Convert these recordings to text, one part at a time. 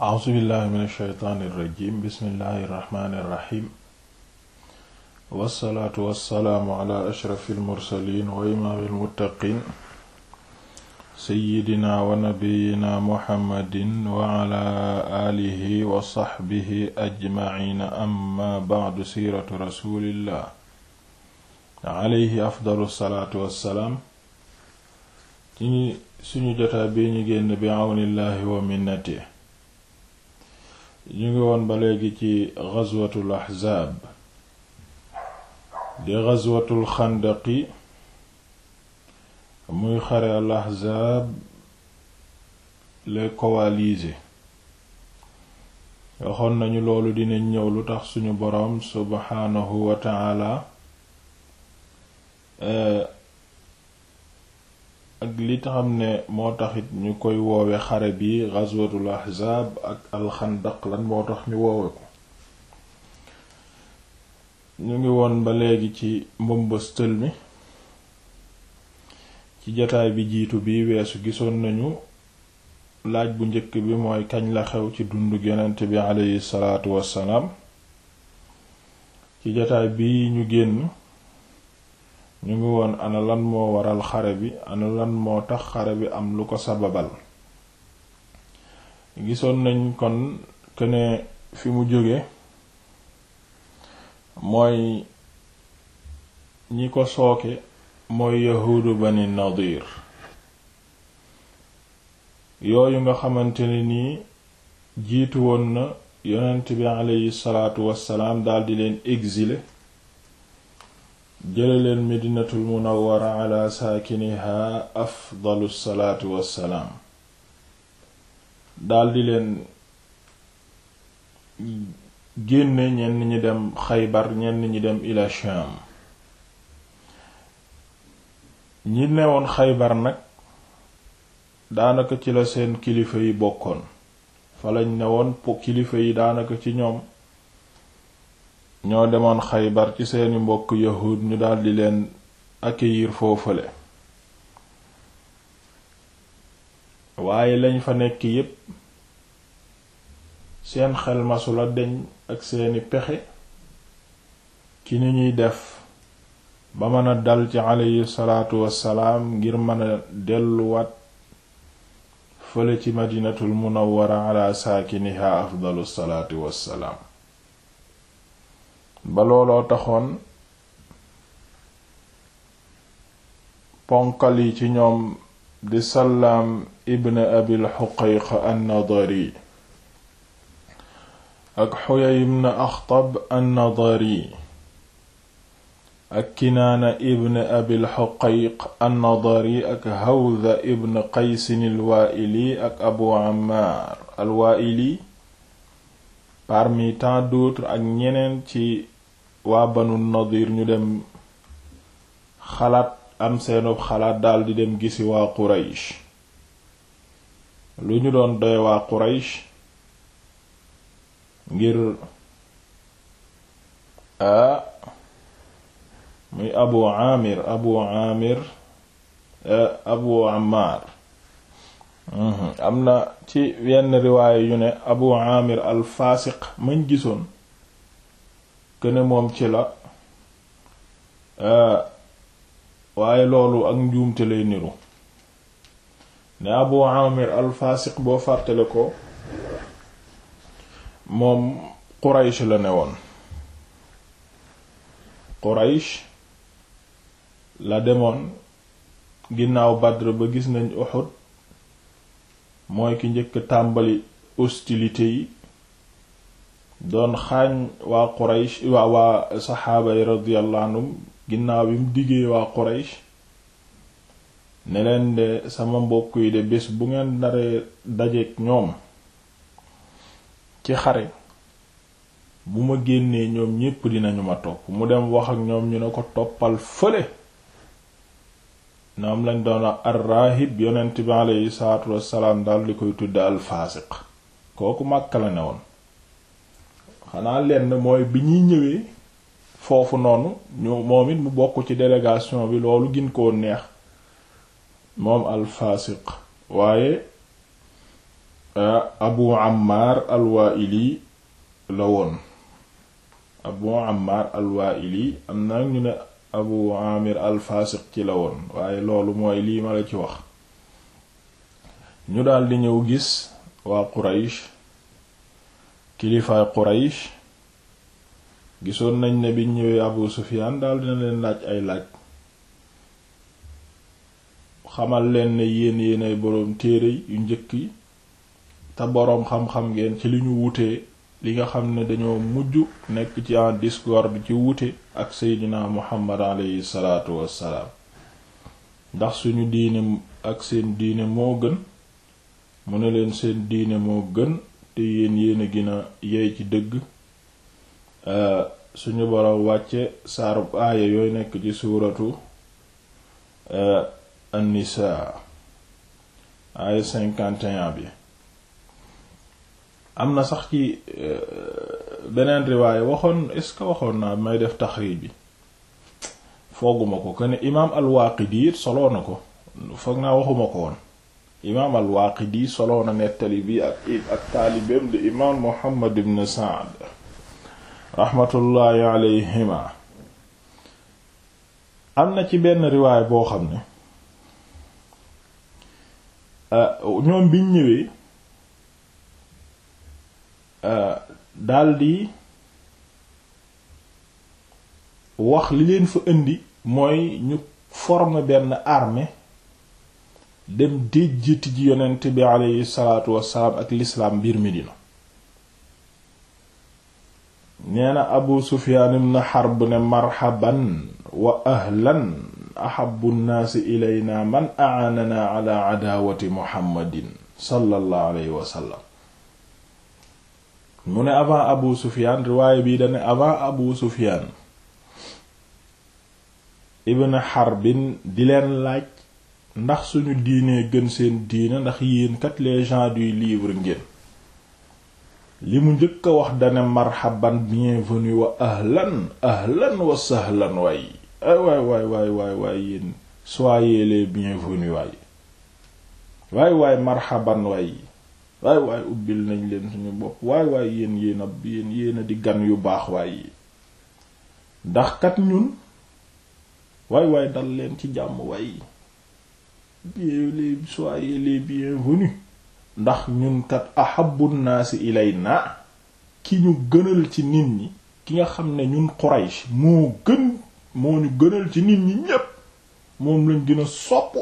a'uuzu billahi min alsheytaani irrajim bismillahi irrahmani irrahim wassalaatu wassalaamu ala ashrafi almursalin wa imaami almuttaqin seyidina wa nabiyina muhammadin wa ala aalihi wa saxbihi ajmaciina amma bacdu siiratu rasulillah alayhi afdalu salaatu wassalaam ci suñu jotaa bi ñu génn bi awnillahi wa minnati ñu ngi woon ba léegi ci ghazwatul ahzaab di ghazwatul xandaqi muy xare al ahzaab les coalisés waxoon nañu loolu dinañ ñëw lu tax suñu boroom subhaanahu wa ta'ala ak li xam ne moo taxit ñu koy woowe xare bi ghazwatul ahzaab ak alxandaq lan moo tax ñu woowe ko ñu ngi woon ba léegi ci mbëmbëstël mi ci jataay bi jiitu bi weesu gisoon nañu laaj bu njëkk bi mooy kañ la xew ci dundu yonent bi aleyhi salaatu wassalaam ci jataay bi ñu génn ñu ngi woon ana lan moo waral xare bi ana lan moo tax xare bi am lu ko sababal gisoon nañ kon kene fi mu jóge mooy ñi ko sooke mooy yahuudu bani nadir yooyu nga xamante ne nii jiitu woon na yonent bi aleyhi salaatu wassalaam daldi leen exiler jële leen medinatul munawwara ala saakiniha afdalu salaatu wassalaam daldi leen génne ñenn ñi dem xaybar ñenn ñi dem ila sham ñi newoon xaybar nag daanaka ci la seen kilifa yi bokkoon fa lañ newoon po kilifa yi daanaka ci ñoom ñoo demoon xaybar ci seeni mbokk yahud ñu daldi leen accueillir foofale waaye lañ fa nekk yépp seen xel masula deñ ak seeni pexe ci ni ñuy def ba mën a dal ci aleyhi salaatu wassalaam ngir mën a delluwaat fële ci madinatul munawwara ala saakiniha afdalu salaatu wassalaam ba looloo taxoon ponkal yi ci ñoom di salaam ibn abil xuqayq an-nadari ak xuyay ibn axtab an-nadari ak kinaana ibn abil xuqayq an-nadari ak hawza ibn qaysin al-waa'ili ak abu ammaar al-waa'ili parmi tant d'autres ak ñeneen ci waa banu nadir ñu dem xalaat am seenub xalaat daldi dem gisi waa quraysh lu ñu doon doy waa quraysh ngir a muy abu amir abu amir abu ammar am na ci yenn riwaaya yu ne abu amir al faasiq mañ gisoon këne moom ci la waaye loolu ak njuumte lay niru ne abu amir al faasiq boo fàttale ko moom quraysh la ne woon quraysh la demoon ginnaaw badr ba gis nañ uhud mooy ki njëkk tàmbali hostilité yi doon xaañ waa quraysh waa waa saxaaba yi radiyallahu anhum ginnaaw bi mu diggee waa quraysh ne leen de sama mbokk yi de bés bu ngeen daree dajeek ñoom ci xare bu ma génnee ñoom ñépp dinañu ma topp mu dem wax ak ñoom ñu ne ko toppal fële ñoom lañ doon ar-raahib yonent bi aleyhi salaatu wassalaam dal di koy tudde al-faasiq kooku Makka la ne woon xanaa lenn mooy bi ñuy ñëwee foofu noonu ñu moom it mu bokk ci délégation bi loolu gin koo neex moom al-faasiq waaye abu ammar alwaaili la woon abu ammar alwaaili am na ñu ne abu amir alfaasiq ci la woon waaye loolu mooy lii ma la ci wax ñu daldi ñëw gis waa quraysh kilifaay quraysh gisoon nañ ne biñ ñëwee abu sufiyaan daldi na leen laaj ay laaj xamal leen ne yéen yéenay boroom téere yu njëkk yi te boroom xam-xam ngeen ci li ñu wutee li nga xam ne dañoo mujj nekk ci en discorde ci wute ak seydina muhammad aleyhi salaatu wassalaam ndax suñu diine ak seen diine moo gën mu ne leen seen diine moo gën te yéen yéen a gina yey ci dëgg suñu boroom wàcce saarub aaya yooy nekk ci suuratu an-nisaa aaya 51 bi am na sax ci beneen riwaaye waxoon est-ce que waxoon naa may def taxriij bi fooguma ko que ne imaam al-Waaqidi soloo na ko foog naa waxuma ko woon imaam al-Waaqidi soloo na nettali bi ak ak taalibeem di imaam Muhammad ibn Sa'd raxmatullaahi alayhima am na ci benn riwaay boo xam ne ñoom biñ ñëwee daldi wax li leen fa indi mooy ñu former benn armée dem déjjati ji yonent bi aleyhi salaatu wassalaam ak lislaam biir Medina nee na Abu Sufyaan ibn Harb ne marhaban wa ahlan ahabbu nnaasi ilayna man a'aanana ala adaawati Muhammadin sallallahu alayhi wa sallam mu ne avant Abu Sufyaan riwaaye bii dane avant Abu Sufyaan ibn Harbin di leen laaj ndax suñu diinee gën seen diine ndax yéen kat les gens du livre ngeen li mu njëkk a wax dane marhaban bienvenue wa ahlan ahlan wa sahlan waay ay waay waay waay waay waay yéen soyez les bienvenus waay waay waay marhaban waay waay waay ubbil nañ leen suñu bopp waay waay yéen yéen a yéen yéen a di gan yu baax waay yi ndax kat ñun waay waay dal leen ci jàmm waay bien les soyez les bienvenus ndax ñun kat ahabbu naasi ilayna ki ñu gënal ci nit ñi ki nga xam ne ñun Quraysh moo gën moo ñu gënal ci nit ñi ñépp moom lañ gën a sopp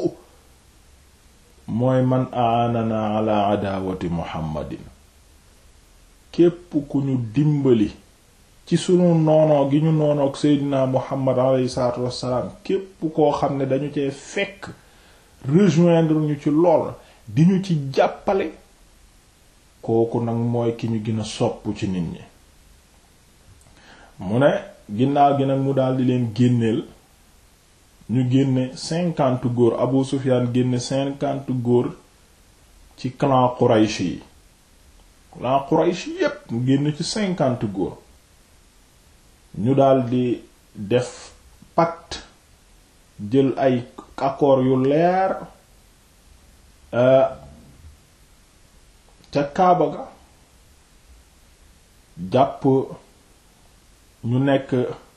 mooy man aanana ala adawati muhammadin képp ku ñu dimbali ci sunu noonoo gi ñu noonoog seydina muhammad alayhi salaatu wassalaam képp koo xam ne dañu cee fekk rejoindre ñu ci lool di ñu ci jàppale kooku nag mooy ki ñu gën a sopp ci nit ñi mu ne ginnaaw gi nag mu daldi leen génneel ñu génne cinquante góor Abu Sufyaan génne cinquante góor ci clan Quraysh yi clan Quraysh yépp mu génne ci cinquante góor ñu daldi def pacte jël ay accords yu leer ca Kaaba ga jàpp ñu nekk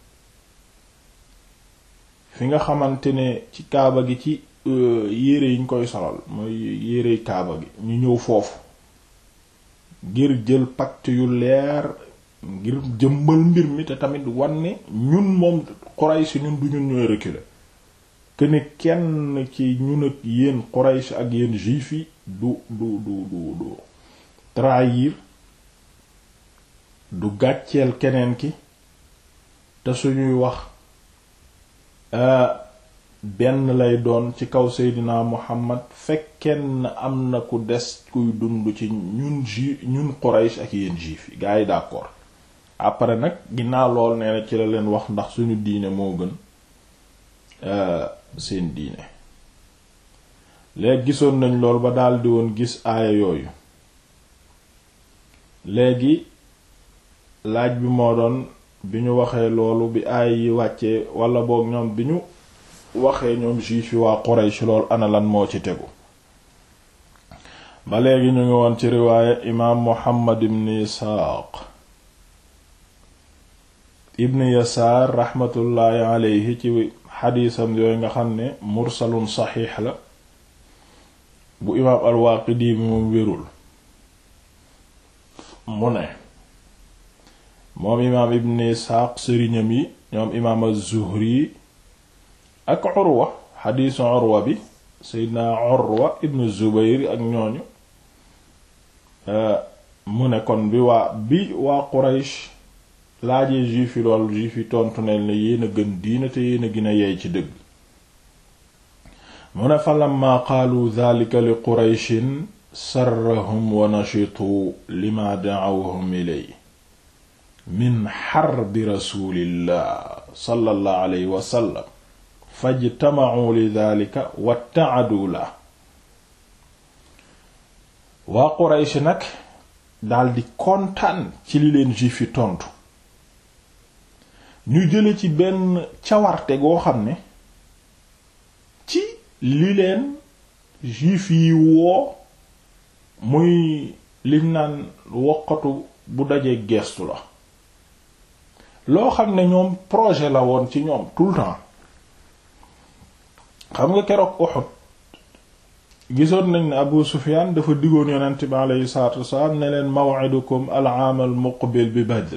fi nga xamante ne ci kaaba gi ci yére yi ñu koy solal mooy yére kaaba gi ñu ñëw foofu ngir jël pacte yu leer ngir jëmmal mbir mi te tamit wan ne ñun moom Quraysh ñun du ñun ñooy reculer que ne kenn ci ñun ak yéen Quraysh ak yéen juif yi du du du du du trahir du gàcceel keneen ki te suñuy wax benn lay doon ci kaw Seydina Muhammad fekken am na ku des kuy dund ci ñun ju ñun Quraysh ak yéen juif yi gars yi d'accord après nag ginnaaw lool nee na ci la leen wax ndax suñu diine moo gën seen diine léegi gisoon nañ lool ba daldi woon gis aaya yooyu léegi laaj bi moo doon bi ñu waxee loolu bi aay yi wàccee wala boog ñoom bi ñu waxee ñoom juif yi waa Quraysh lool ana lan moo ci tegu ba léegi ñu ngi woon ci riwaaya imaam Muhammad ibn Isxaaq ibn Yasaar raxmatullaahi aleyhi ci xadiisam yooyu nga xam ne mursalun saxiix la bu imaam al-Waaqidi bi moom wérul mu ne moom imaam ibn Isxaaq sëriñam yi ñoom imaam az-Zuhri ak Urwa xadiisu Urwa bi Seydina Urwa ibn Zubayr ak ñooñu mu ne kon bi waa bi waa Quraysh laajee juif yi lool juif yi tontu ne ne yéen a gën diina te yéen a gën a yey ci dëgg mu ne fa lamma qaalu dhalika li Qurayshin sarrahum wa nashitu lima da'awhum ilay min xarbi rasulillah sallallahu alayhi wa sallam fajtama'u li dhalika watta'adu la waa Quraysh nag daldi kontaan ci li leen juif yi tontu ñu jële ci benn cawarte goo xam ne ci li leen juif yi woo muy liñ naan woqatu bu dajee geestu la loo xam ne ñoom projet la woon ci ñoom tout le temps xam nga keroog Uhud gisoon nañ ne Abu Sufyan dafa diggoon yonent bi aleyhi salaatu wasalaam ne leen maw'idukum al-aam al-muqbil bi Badr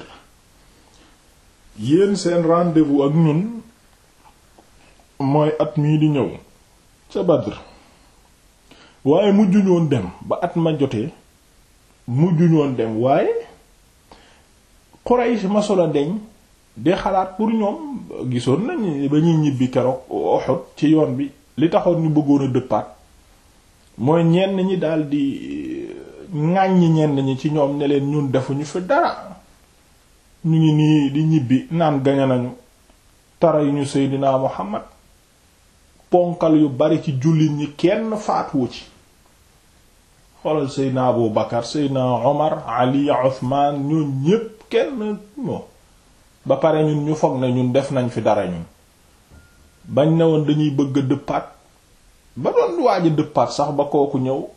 yéen seen rendez-vous ak ñun mooy at mii di ñëw ca Badr waaye mujjuñu woon dem ba at ma jotee mujjuñu woon dem waaye Quraysh masula deñ di xalaat pour ñoom gisoon nañ ba ñuy ñibbi keroog Uhud ci yoon bi li taxoon ñu bëggoon a dëppaat mooy ñenn ñi daldi ŋàññi ñenn ñi ci ñoom ne leen ñun defuñu fi dara ñu ngi nii di ñibbi naan gañe nañu tara yu ñu Seydina Muhammad ponkal yu bari ci jullit ñi kenn faatuwu ci xoolal Seydina Abu Bakar Seydina Omar Ali Uthman ñoo ñépp kenn moo ba pare ñun ñu foog ne ñun def nañ fi dara ñun bañ ne woon dañuy bëgg a dëppaat ba doon waaj a dëppaat sax ba kooku ñëw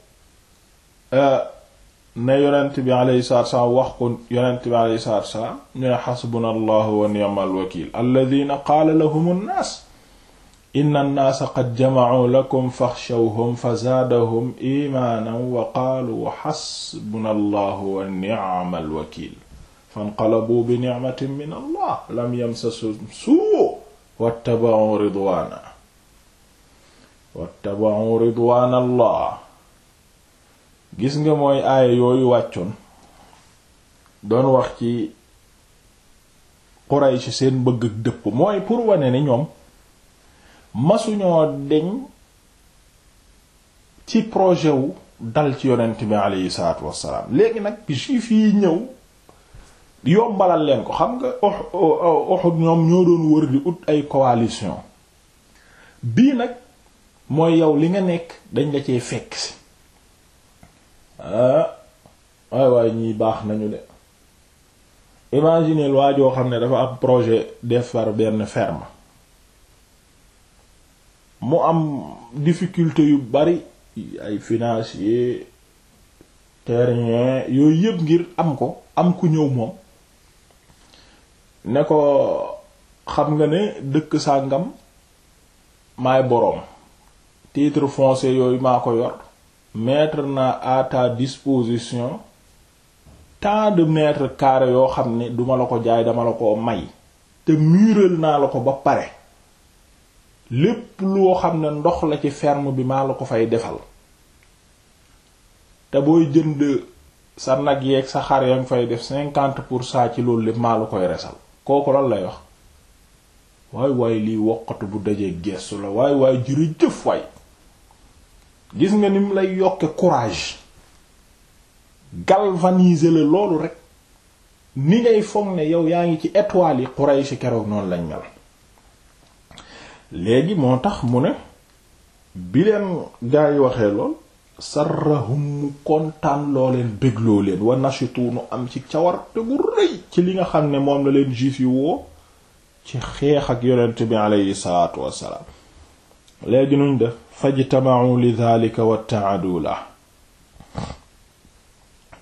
ne yonent bi alayhi salaatu wassalaam wax ko yonent bi alayhi salaatu wassalaam ñu ne xasbuna allahu wa ni'mal wakiil alladhina qaala lahum an-naas inna an-naasa qad jama'u lakum faxshawhum fa zaadahum iimaanan wa qaalu xasbuna allahu wa ni'mal wakiil fanqalabuu bi ni'matin min allah lam yamsashum suu' wattaba'u ridwaana wattaba'u ridwaana allah gis nga mooy aaya yooyu wàccoon doon wax ci Quraysh seen bëgg ak dëpp mooy pour wane ni ñoom masuñoo deñ ci projet wu dal ci yonent bi aleyhi salaatu wassalaam léegi nag juif yi ñëw yombalal leen ko xam nga Uhud ñoom ñoo doon wër di ut ay coalition bii nag mooy yow li nga nekk dañ la cee fekk si ah waay waay ñii baax nañu de imaginez waa joo xam ne dafa am projet defar benn ferme mu am difficulté yu bari ay financier terrain yooyu yëpp ngir am ko am ku ñëw moom ne ko xam nga ne dëkk sàngam maay boroom titre foncier yooyu maa ko yor mettre na à ta disposition tant de mètres carrés yoo xam ne duma la ko jaay dama la ko may te mural naa la ko ba pare lépp loo xam ne ndox la ci ferme bi maa la ko fay defal te booy jënd sa nag yeeg sa xar yaa ngi fay def cinquante pour cent ci loolu lépp maa la koy resal kooku lan lay wax waay waay lii woqatu bu dajee gestu la waay waay jërëjëf waay gis nga ni mu lay yokke courage galvaniser la loolu rek ni ngay foog ne yow yaa ngi ci étoile yi Quraysh keroog noonu lañ mel léegi moo tax mu ne bi leen gaa yi waxee lool sarrahum mu kontaan loo leen bégloo leen wa nashitu nu am ci cawarte gu rëy ci li nga xam ne moom la leen juif yi woo ci xeex ak yonent bi aleyhi salaatu wassalaam léegi nuñ def fajtama'u li dhalika wa ta'adu la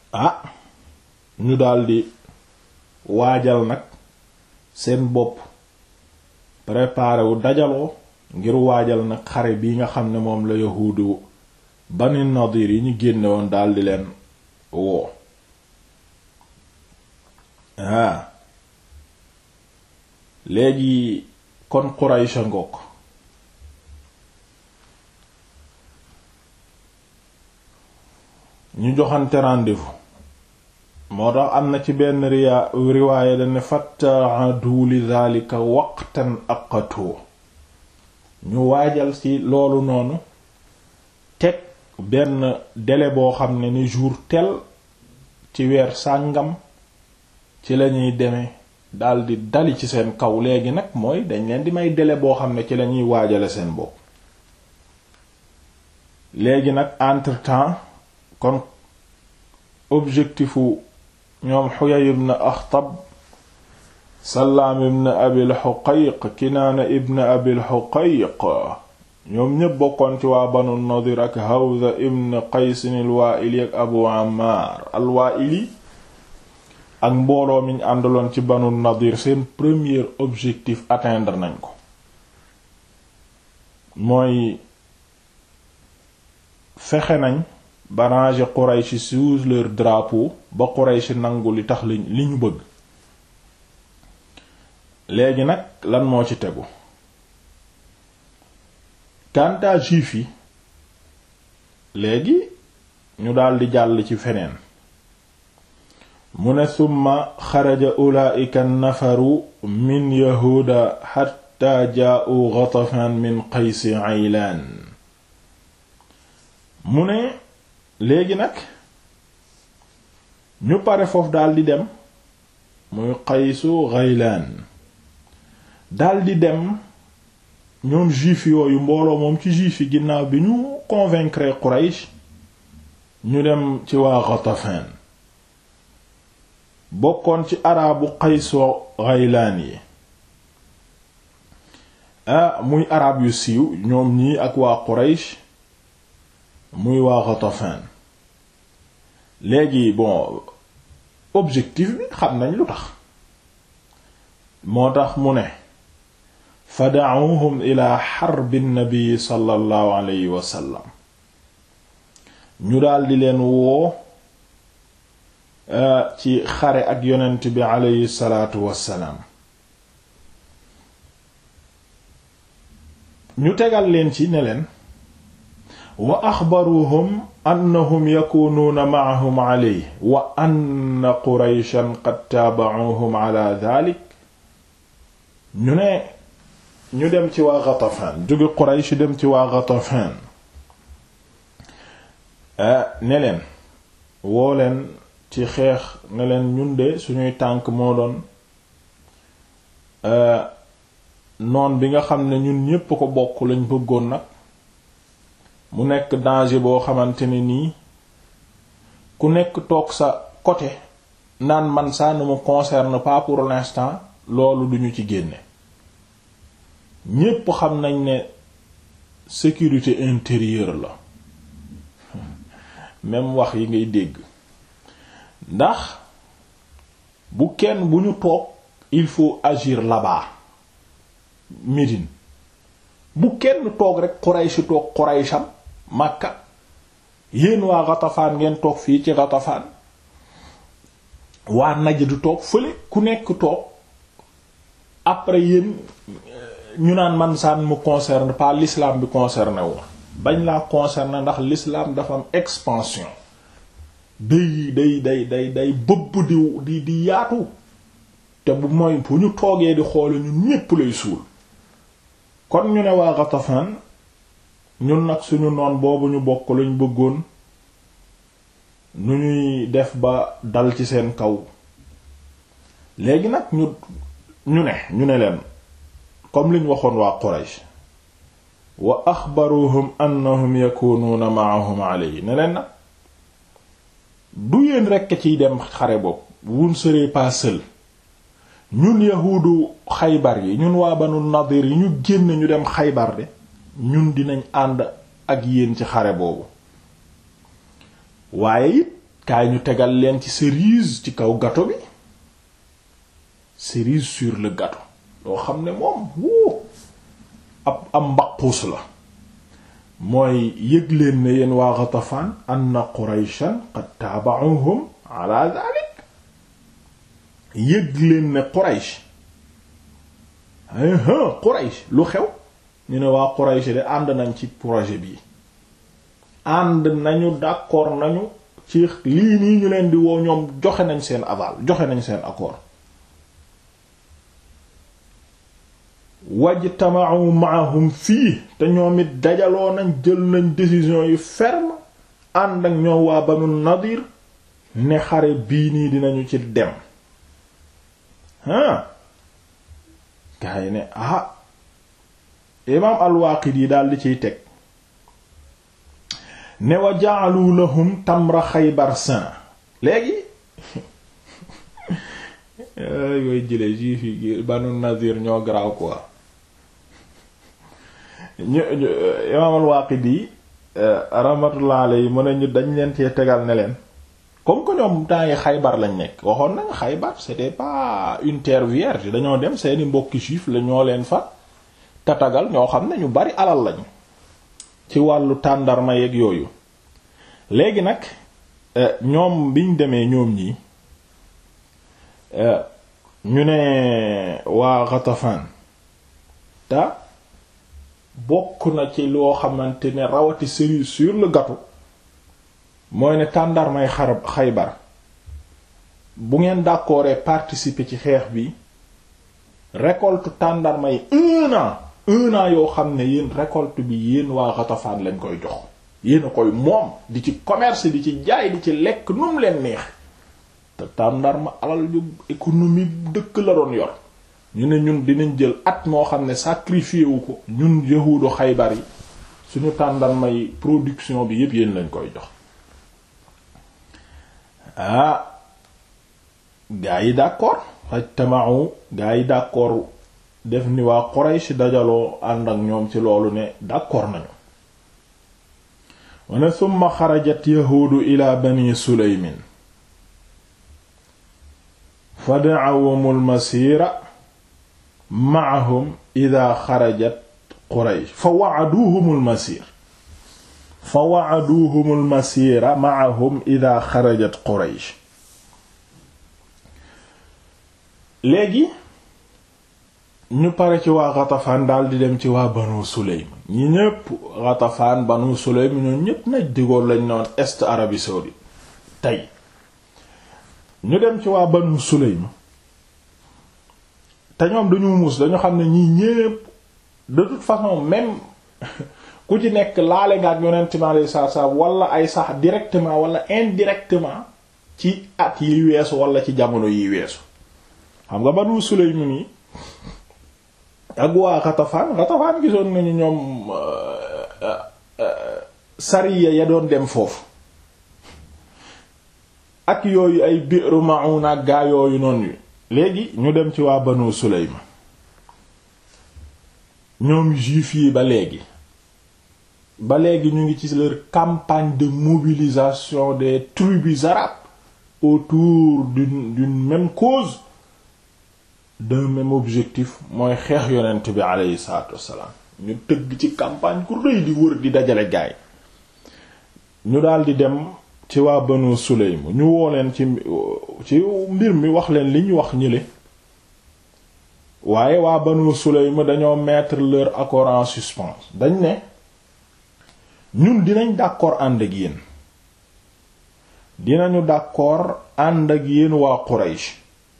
ah ñu daldi waajal nag seen bopp préparé wu dajaloo ngir waajal nag xare bi nga xam ne moom la yahuudu Bani Nadir yi ñu génne woon daldi leen woo ah léegi kon Quraysh ngokk ñu joxante rendez-vous moo tax am na ci benn riyaa riwaaya dane fattaadu li dhalika waqtan aqatu ñu waajal ci loolu noonu teg benn délai boo xam ne ni jour tel ci weer sàngam ci lañuy demee daldi dali ci seen kaw léegi nag mooy dañ leen di may délai boo xam ne ci lañuy waajale seen bopp léegi nag entre-temps kon objectifu ñoom Huyay ibn Akhtab Sallaam ibn Abil Huqayq Kinaana ibn Abil Huqayq ñoom ñépp bokkoon ci waa Banu Nadir ak Hawza ibn Qays al-Waa'ili ak Abu Ammaar al-Waa'ili ak mbooloo mi ñu àndaloon ci Banu Nadir seen premier objectif atteindre nañ ko mooy fexe nañ ba ranger Quraysh sous leur drapeau ba Quraysh nangu li tax li li ñu bëgg léegi nag lan moo ci tegu kàntaa juif yi léegi ñu daldi jàll ci feneen mu ne summa xaraja ulaa'ika nafaru min yahuuda xatta jaa'u Ghatafan min Qaysi Aylaan mu ne léegi nag ñu pare foofu daldi dem muy Qaysu Ghaylaan daldi dem ñoom juif yooyu mbooloo moom ci juif yi ginnaaw bi ñu convaincre Quraysh ñu dem ci waa Ghatafan bokkoon ci arabu Qaysu Ghaylaan yi ah muy arab yu siiw ñoom ñii ak waa Quraysh muy waa Ghatafan léegi bon objectif bi xam nañ lu tax moo tax mu ne fa da'uhum ila xarbi nabi sallallahu alayhi wa sallam ñu daldi leen woo ci xare ak yonent bi alayhi salaatu wassalaam ñu tegal leen ci ne leen wa axbaruhum annahum yakunuuna ma'ahum alayhi wa anna qurayshan qad taaba'uhum ala dhalik ñu ne ñu dem ci waa Ghatafan jóge Quraysh dem ci waa Ghatafan ne leen woo leen ci xeex ne leen ñun de suñuy tànk moo doon noon bi nga xam ne ñun ñépp ko bokk lañ bëggoon nag mu nekk danger boo xamante ne nii ku nekk toog sa côté naan man ça ne me concerne pas pour l'instant loolu duñu ci génne ñépp xam nañ ne sécurité intérieure la même wax yi ngay dégg ndax bu kenn bu ñu toog il faut agir là-bas Médine bu kenn toog rek Quraysh toog Quraysham Makka yéen waa Ghatafan ngeen toog fii ci Ghatafan waa Najd toog fële ku nekk toog après yéen ñu naan man ça ne me concerne pas l'islam bi concerné wu bañ laa concerné ndax l'islam dafa am expansion day day day day day bëbb di di di yaatu te bu mooy bu ñu toogee di xoole ñun ñépp lay suul kon ñu ne waa Ghatafan ñun nag suñu noon boobu ñu bokk lañ bëggoon nu ñuy def ba dal ci seen kaw léegi nag ñu ñu ne ñu ne leen comme liñ waxoon waa Quraysh wa axbaruhum annahum yakunuuna ma'ahum alayhi ne leen nag du yéen rekk ciy dem xare bopp vous ne serez pas seul ñun yahuudu xaybar yi ñun waa banu nadir yi ñu génn ñu dem xaybar de ñun dinañ ànd ak yéen ci xare boobu waaye it kaay ñu tegal leen ci cerise ci kaw gâteau bi cerise sur le gâteau loo xam ne moom wuu ab am mbaquus la mooy yëg leen ne yéen waa Ghatafan anna Qurayshan qad taaba'uhum ala dhalik yëg leen ne Quraysh Quraysh lu xew ñu ne waa Quraysh de ànd nañ ci projet bi ànd nañu d'accord nañu ci lii nii ñu leen di woo ñoom joxe nañ seen aval joxe nañ seen accord wajtama'u ma'ahum fii te ñoom it dajaloo nañ jël nañ décision yu ferme ànd ak ñoom waa Banu Nadir ne xare bii nii dinañu ci dem ah gaa yi ne ah imaam al-Waaqidi daal di ciy teg ne wa ja'alu lahum tamra Xaybar sana léegi yooyu jële juif yi Banu Nadir ñoo garaaw quoi ñu imaam al-Waaqidi rahmatullah alayhi mu ne ñu dañ leen cee tegal ne leen comme que ñoom temps yi Xaybar lañ nekk waxoon nañ Xaybar c'était pas une terre vierge dañoo dem seeni mbokki juif la ñoo leen fa tatagal ñoo xam ne ñu bari alal lañ ci wàllu tàndarma yeeg yooyu léegi nag ñoom biñ demee ñoom ñi ñu ne waa Ghatafan te bokk na ci loo xamante ne rawati cerise sur le gâteau mooy ne tàndarmay xarab Xaybar bu ngeen d'accord participer ci xeex bi récolte tàndarma yi un an un an yoo xam ne yéen récolte bi yéen waa Ghatafan lañ koy jox yéen a koy moom di ci commerce di ci jaay di ci lekk nu mu leen neex te tàndarma alal yu économie dëkk la doon yor ñu ne ñun dinañ jël at moo xam ne sacrifié wu ko ñun yahuudu Xaybar yi suñu tàndarma yi production bi yépp yéen lañ koy jox ah gaa yi d'accord fajtama'u gaa yi d'accord def ni waa Quraysh dajaloo ànd ak ñoom ci loolu ne d'accord nañu wane summa xarajat yahuudu ila bani suleymin fa da'awumu almasiira ma'ahum ida xarajat Quraysh fa wa'aduhum almasiir fa wa'aduhum almasiira ma'ahum ida xarajat Quraysh léegi ñu pare ci waa Ghatafan daal di dem ci waa Banu Sulaym ñi ñépp Ghatafan Banu Sulaym ñoo ñépp naj digoon lañ noon est Arabie saoudite tey ñu dem ci waa Banu Sulaym te ñoom dañu muus dañu xam ne ñii ñépp de toute façon même ku ci nekk laale nga ak yonent mi alayhi salaatu salaam wala ay sax directement wala indirectement ci at yi weesu wala ci jamono yi weesu xam nga Banu Sulaym nii ak waa Ghatafan Ghatafan gisoon nañu ñoom sariya ya doon dem foofu ak yooyu ay Bi'ru Ma'una ak gaa yooyu noonu yu léegi ñu dem ci waa Banu Sulaym ñoom juif yi ba léegi ba léegi ñu ngi ci leur campagne de mobilisation des tribus arabes autour d'une d'une même cause d'un même objectif mooy xeex yonent bi aleyhi salaatu wassalaam ñu tëgg ci campagne ku rëy di wër di dajale gaay ñu daldi dem ci waa Banu Sulaym ñu woo leen ci ci mbir mi wax leen li ñu wax ñële waaye waa Banu Sulaym dañoo mettre leur accord en suspens dañ ne ñun dinañ d'accord ànd ak yéen dinañu d'accord ànd ak yéen waa Quraysh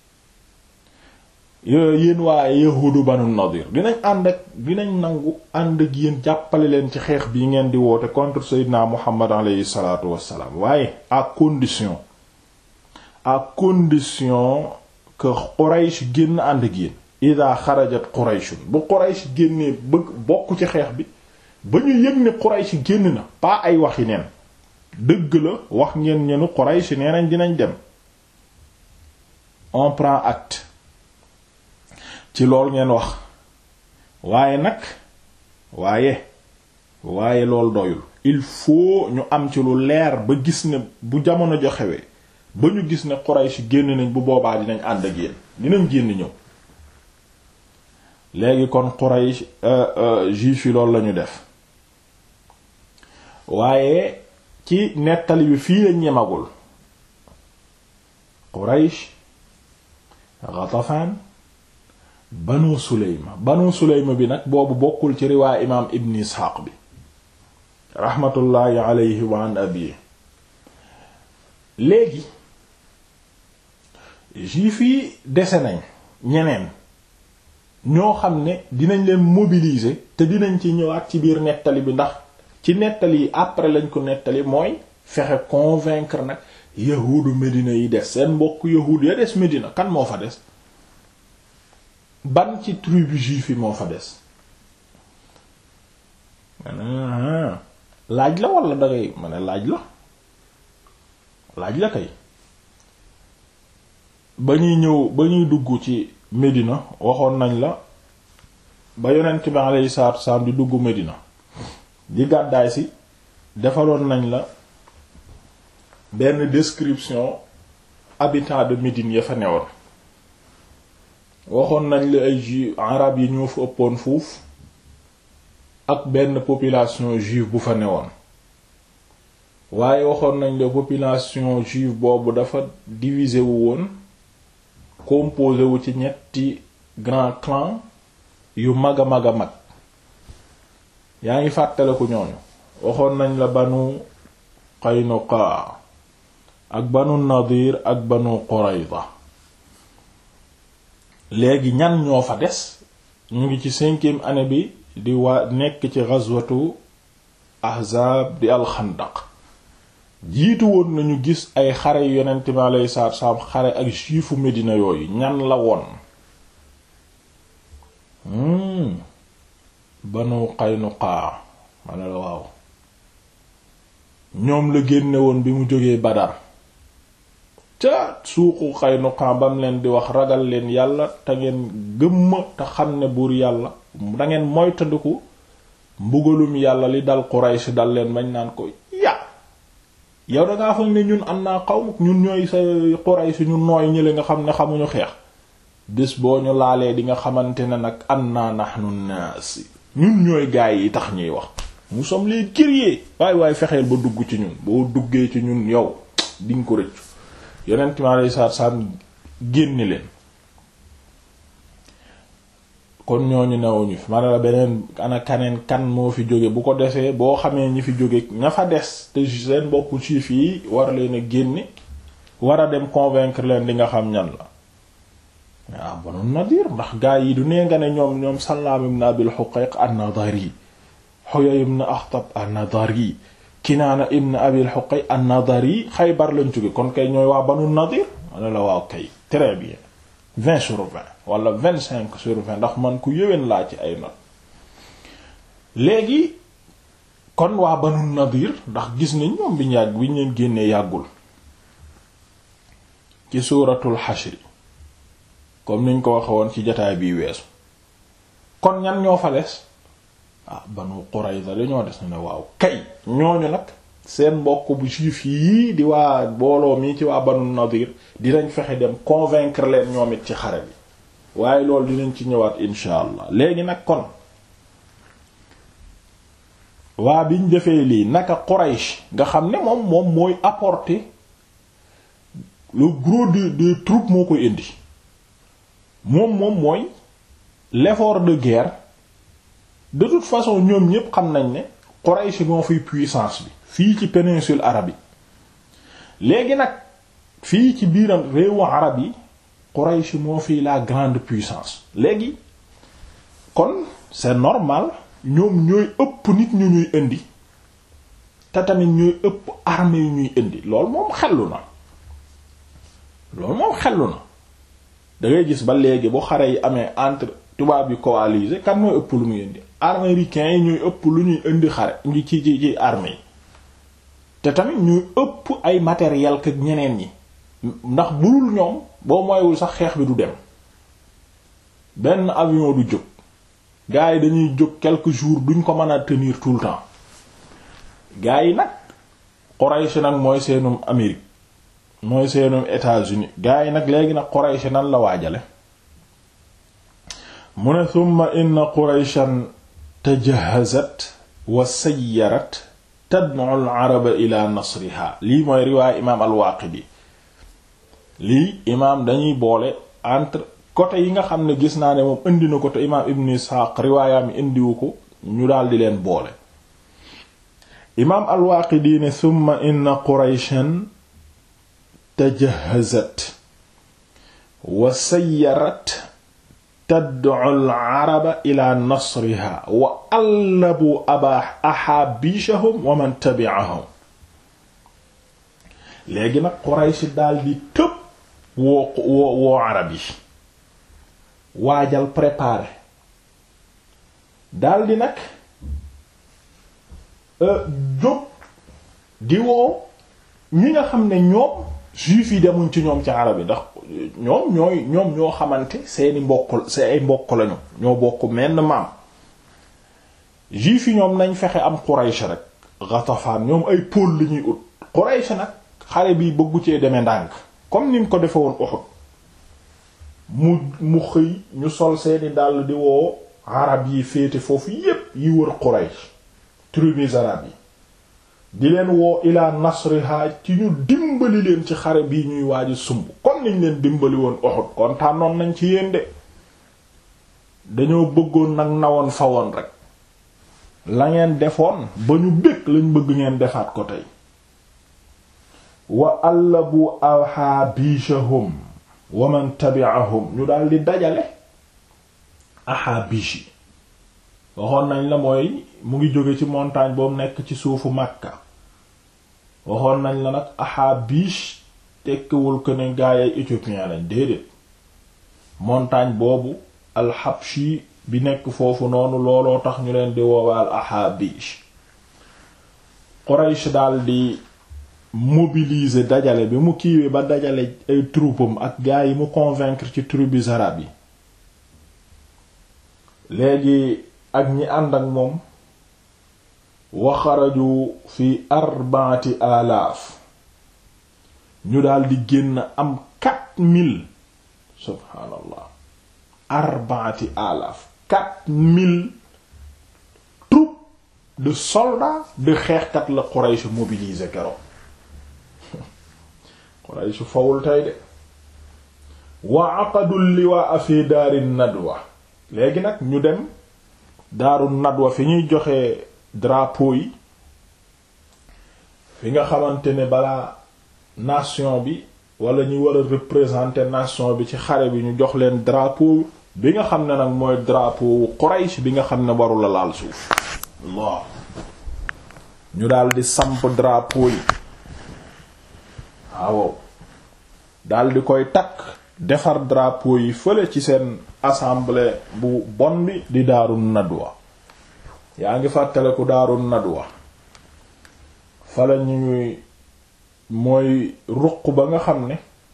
yéen waa yahudu Banu Nadir dinañ ànd ak dinañ nangu ànd ak yéen jàppale leen ci xeex bii ngeen di woote contre Seydina Muhammad alayhi salaatu wassalaam waaye à condition à condition que Quraysh génn ànd ak yéen ida xarajat Qurayshun bu Quraysh génnee bëgg bokk ci xeex bi ba ñu yëg ne Quraysh génn na pas ay waxi neen dëgg la wax ngeen ñenu Quraysh nee nañ dinañ dem on prend acte ci lool ngeen wax waaye nag waaye waaye loolu doyul il faut ñu am ci lu leer ba gis ne bu jamono joxewee ba ñu gis ne Quraysh génn nañ bu boobaa dinañ ànd ak yéen dinañ génn ñëw léegi kon Quraysh juif yi loolu lañu def waaye ci nettali bi fii lañ ñemagul Quraysh Ghatafan Banu Suleyma Banu Suleyma bi nag boobu bokkul ci riwaay imaam Ibn Isxaaq bi raxmatullaahi alayhi wa an abi léegi juif yi dese nañ ñeneen ñoo xam ne dinañ leen mobiliser te dinañ ci ñëwaat ci biir nettali bi ndax ci nettali yi après lañ ko nettali mooy fexe convaincre nag yahuudu Medina yi des seen mbokk yahuud ya des Medina kan moo fa des ban ci tribu juif yi moo fa des laaj la wala dangay ma ne laaj la laaj la kay ba ñuy ñëw ba ñuy dugg ci Medina waxoon nañ la ba yonent bi alayhi salaatu wasalaam di dugg Medina di gàddaay si defaloon nañ la benn description habitants de Médine ya fa newoon waxoon nañ la ay juif arab yi ñoo fa ëppoon fuuf ak benn population juive bu fa newoon waaye waxoon nañ la population juive boobu dafa divisé wu woon composé wu ci ñetti grand clan yu mag a mag a mag yaa ngi fàttaliku ñooñu waxoon nañ la banu Qaynuqa ak banu Nadir ak banu Qurayza léegi ñan ñoo fa des ñu ngi ci cinquième année bi di waa nekk ci ghazwatu Ahzab di alxandaq jiitu woon nañu gis ay xare yu yonent bi alayhi salaatu wassalaam xare ak juifu Medina yooyu ñan la woon banu Qaynuqa ma ne la waaw ñoom la génne woon bi mu jógee Badar ca suuqu Qaynuqa bam leen di wax ragal leen yàlla te ngeen gëmma te xam ne buur yàlla dangeen moytandiku mbugalum yàlla li dal Quraysh dal leen bañ naan ko ya yow dangaa foog ne ñun am naa xaw ñun ñooy sa Quraysh ñu nooy ñële nga xam ne xamuñu xeex bés boo ñu laalee di nga xamante ne nag anna nahnu naas ñun ñooy gaay yi tax ñuy wax nous sommes les guerriers waay waay fexeel ba dugg ci ñun boo duggee ci ñun yow diñ ko rëccu yonent mi alayhi salaatu salaam génne leen kon ñooñu newuñu fi ma ne la beneen ana kaneen kan moo fi jóge bu ko desee boo xamee ñi fi jóge ña fa des te seen mbokku juif yi war leen a génne war a dem convaincre leen di nga xam ñan la waaw Banu Nadir ndax gaa yi du nee nga ne ñoom ñoom Sallaam ibn Abil Huqayq an-Nadari Huyay ibn Akhtab an-Nadari Kinaana ibn Abil Huqayq an-Nadari Xaybar lañ jóge kon kay ñooy waa Banu Nadir wala la waaw kay très bien vingt sur vingt wala vingt cinq sur vingt ndax man ku yëwén laa ci ay not léegi kon waa Banu Nadir ndax gis nañ ñoom biñu yàgg bi ñu leen génnee yàggul ci suuratul Hashr comme niñ ko waxe woon ci jotaay bii weesu kon ñan ñoo fa des ah Banu Qurayza dañoo des na ne waaw kay ñooñu nag seen mbokk bu juif yii di waa booloo mii ci waa Banu Nadir dinañ fexe dem convaincre leen ñoom it ci xare bi waaye loolu dinañ ci ñëwaat insha allah léegi nag kon waa biñ defee lii naka Quraysh nga xam ne moom moom mooy apporter le gros de des troupes moo koy indi moom moom mooy l'effort de guerre de toute façon ñoom ñépp xam nañ ne Quraysh moo fiy puissance bi fii ci péninsule arabe yi léegi nag fii ci biiram réewu arab yi Quraysh moo fi la grande puissance léegi kon c'est normal ñoom ñooy ëpp nit ñu ñuy indi te tamit ñooy ëpp armée yu ñuy indi loolu moom xellu na loolu moom xellu na da ngay gis ba léegi bu xare yi amee entre tubaab yi coalisé kan mooy ëpp lu muy indi américains yi ñuy ëpp lu ñuy indi xare ngi ci ci ci armée yi te tamit ñuy ëpp ay matériel que ñeneen ñi ndax burul ñoom boo moywul sax xeex bi du dem benn avion du jóg gars yi dañuy jóg quelques jours duñ ko mën a tenir tout le temps gaa yi nag Quraysh nag mooy seenum Amérique mooy seenum États-Unis gaa yi nag léegi nag Quraysh nan la waajale mu ne thumma inna Qurayshan tajahazat wa sayyarat tad'u al-araba ila nasriha lii mooy riwaay imaam al-Waaqidi lii imaam dañuy boole entre côté yi nga xam ne gis naa ne moom indi na ko te imaam Ibn Isxaaq riwaayaam indiwu ko ñu daal di leen boole imaam al-Waaqidi ne thumma inna Qurayshan tajahazat wa sayyarat tad'u al-araba ila nasriha wa allabu aba ahaabishahum wa man tabi'ahum léegi nag Quraysh daal di tëb woo woo woo arab yi waajal préparer daal di nag jóg di woo ñi nga xam ne ñoom juif yi demuñ ci ñoom ci arab yi ndax ñoom ñooy ñoom ñoo xamante seeni mbokk see ay mbokk lañu ñoo bokk menn maam juif yi ñoom nañ fexe am Quraysh rek Ghatafan ñoom ay pôle li ñuy ut Quraysh nag xare bi bëggu cee demee ndànk comme ni mu ko defe woon Uhud mu mu xëy ñu sol seeni dàll di woo arab yi féete foofu yépp yi wër Quraysh tribus arab yi di leen woo ila nasriha ci ñu dimbali leen ci xare bii ñuy waaju sumb kon niñ leen dimbali woon Uhud kon tànnoon nañ ci yéen de dañoo bëggoon nag nawoon fa woon rek la ngeen defoon ba ñu bëgg lañ bëgg ngeen defaat ko tey wa allabu ahaabishahum wa man tabi'ahum ñu daal di dajale ahaabish yi waxoon nañ la mooy mu ngi jóge ci montagne boobu nekk ci suufu Makka waxoon nañ la nag ahaabish tekkiwul ko ne gaayay éthiopien lañ déedéet montagne boobu alxabshi bi nekk foofu noonu looloo tax ñu leen di woowaal ahaabish Quraysh daal di mobiliser dajale bi mu kiiwee ba dajale ay troupam ak gaa yi mu convaincre ci tribus arabes yi léegi ak ñi ànd ak moom waxaraju fi arbaati alaaf ñu daldi génn am quatre mille subhaanallah arbaati alaaf quatre mille troupes de soldats de xeexkat la Quraysh mobiliser keroog Quraysh fawul tey de wa aqadul liwaa fi daari nadwa léegi nag ñu dem daaru nadwa fi ñuy joxe drapeau yi fi nga xamante ne balaa nation bi wala ñu war a représenter nation bi ci xare bi ñu jox leen drapeau bi nga xam ne nag mooy drapeau Quraysh bi nga xam ne waru la laal suuf Allah ñu daal di samp drapeau yi waaw daal di koy takk defar drapeau yi fële ci seen assemblée bu bon bi di daaru nadwa yaa ngi fàttaleku daaru nadwa fala ñuy mooy ruq ba nga xam ne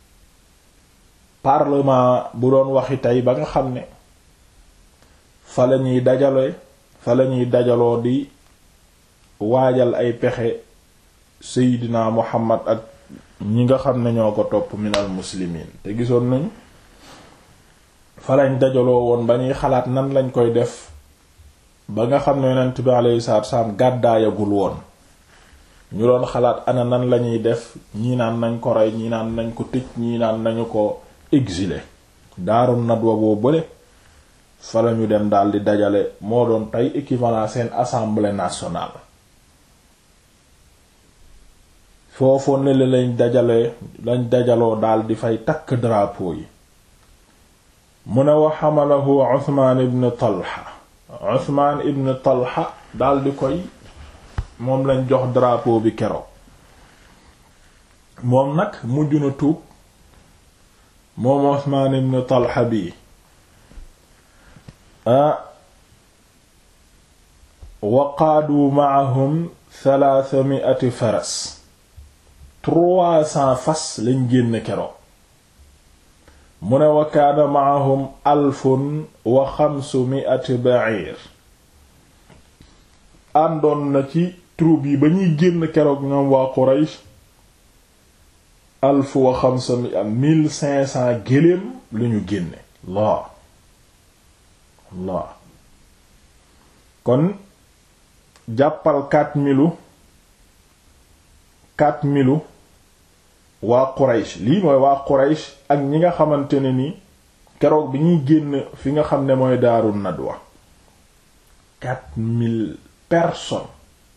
parlement bu doon waxi tey ba nga xam ne fala ñuy dajale fala ñuy dajaloo di waajal ay pexe seydina muhammad ak ñi nga xam ne ñoo ko topp minal muslimiin te gisoon nañu fa lañ dajaloo woon ba ñuy xalaat nan lañ koy def ba nga xam ne yonent bi alayhi salaatu salaam gàddaayagul woon ñu doon xalaat ana nan lañuy def ñii naan nañ ko rey ñii naan nañ ko tëj ñii naan nañu ko exiler daaru nadwa boo bële fa lañu dem daal di dajale moo doon tey équivalent seen assemblée nationale foofu ne la lañ dajale lañ dajaloo daal di fay takk drapeau yi mu ne wa xamalahu Usmaan ibn Talha Usmaan ibn Talha daal di koy moom lañ jox drapeau bi keroog moom nag mujj na tuub moom Usmaan ibn Talha bi ah wa qaadu ma'ahum thalathami'ati faras trois cents fas lañ génn keroog mu ne wa kaana maahum alfun wa xamsu mi'ati ba'ir àndoon na ci troupe yi ba ñuy génn keroog ñoom waa Quraysh alf wa xamsa mi am mille cinq cent géléem lu ñu génne Allah Allah kon jàppal quatre milu quatre milu waa Quraysh lii mooy waa Quraysh ak ñi nga xamante ne ni keroog bi ñuy génn fi nga xam ne mooy Daaru Nadwa quatre mille personnes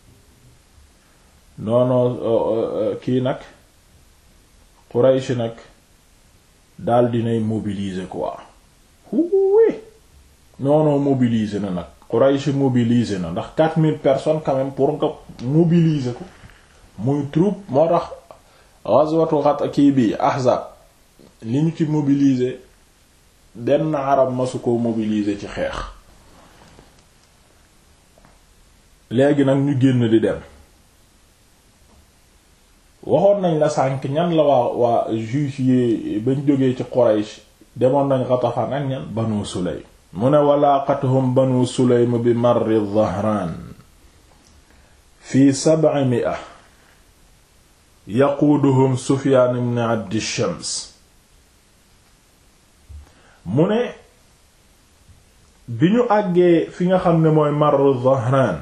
noono kii nag Quraysh nag daal dinay mobiliser quoi huuwe noono mobiliser na nag Quraysh mobiliser na ndax quatre mille personnes quand même pour nga mobiliser ko muy troupe moo tax ghazwatu xat kii bi Ahzab li ñu ci mobiliser benn arab masu ko mobiliser ci xeex léegi nag ñu génn di dem waxoon nañ la sànk ñan la waa waa juif yi bañ jógee ci Quraysh demoon nañ Ghatafan ak ñan Banu Sulaym mu ne walaaqathum Banu Sulaym bi marri Dhahraan fi sab'i mi'a yaquuduhum Sufyaan ibn Abdi Shams mu ne bi ñu àggee fi nga xam ne mooy marru Dhahraan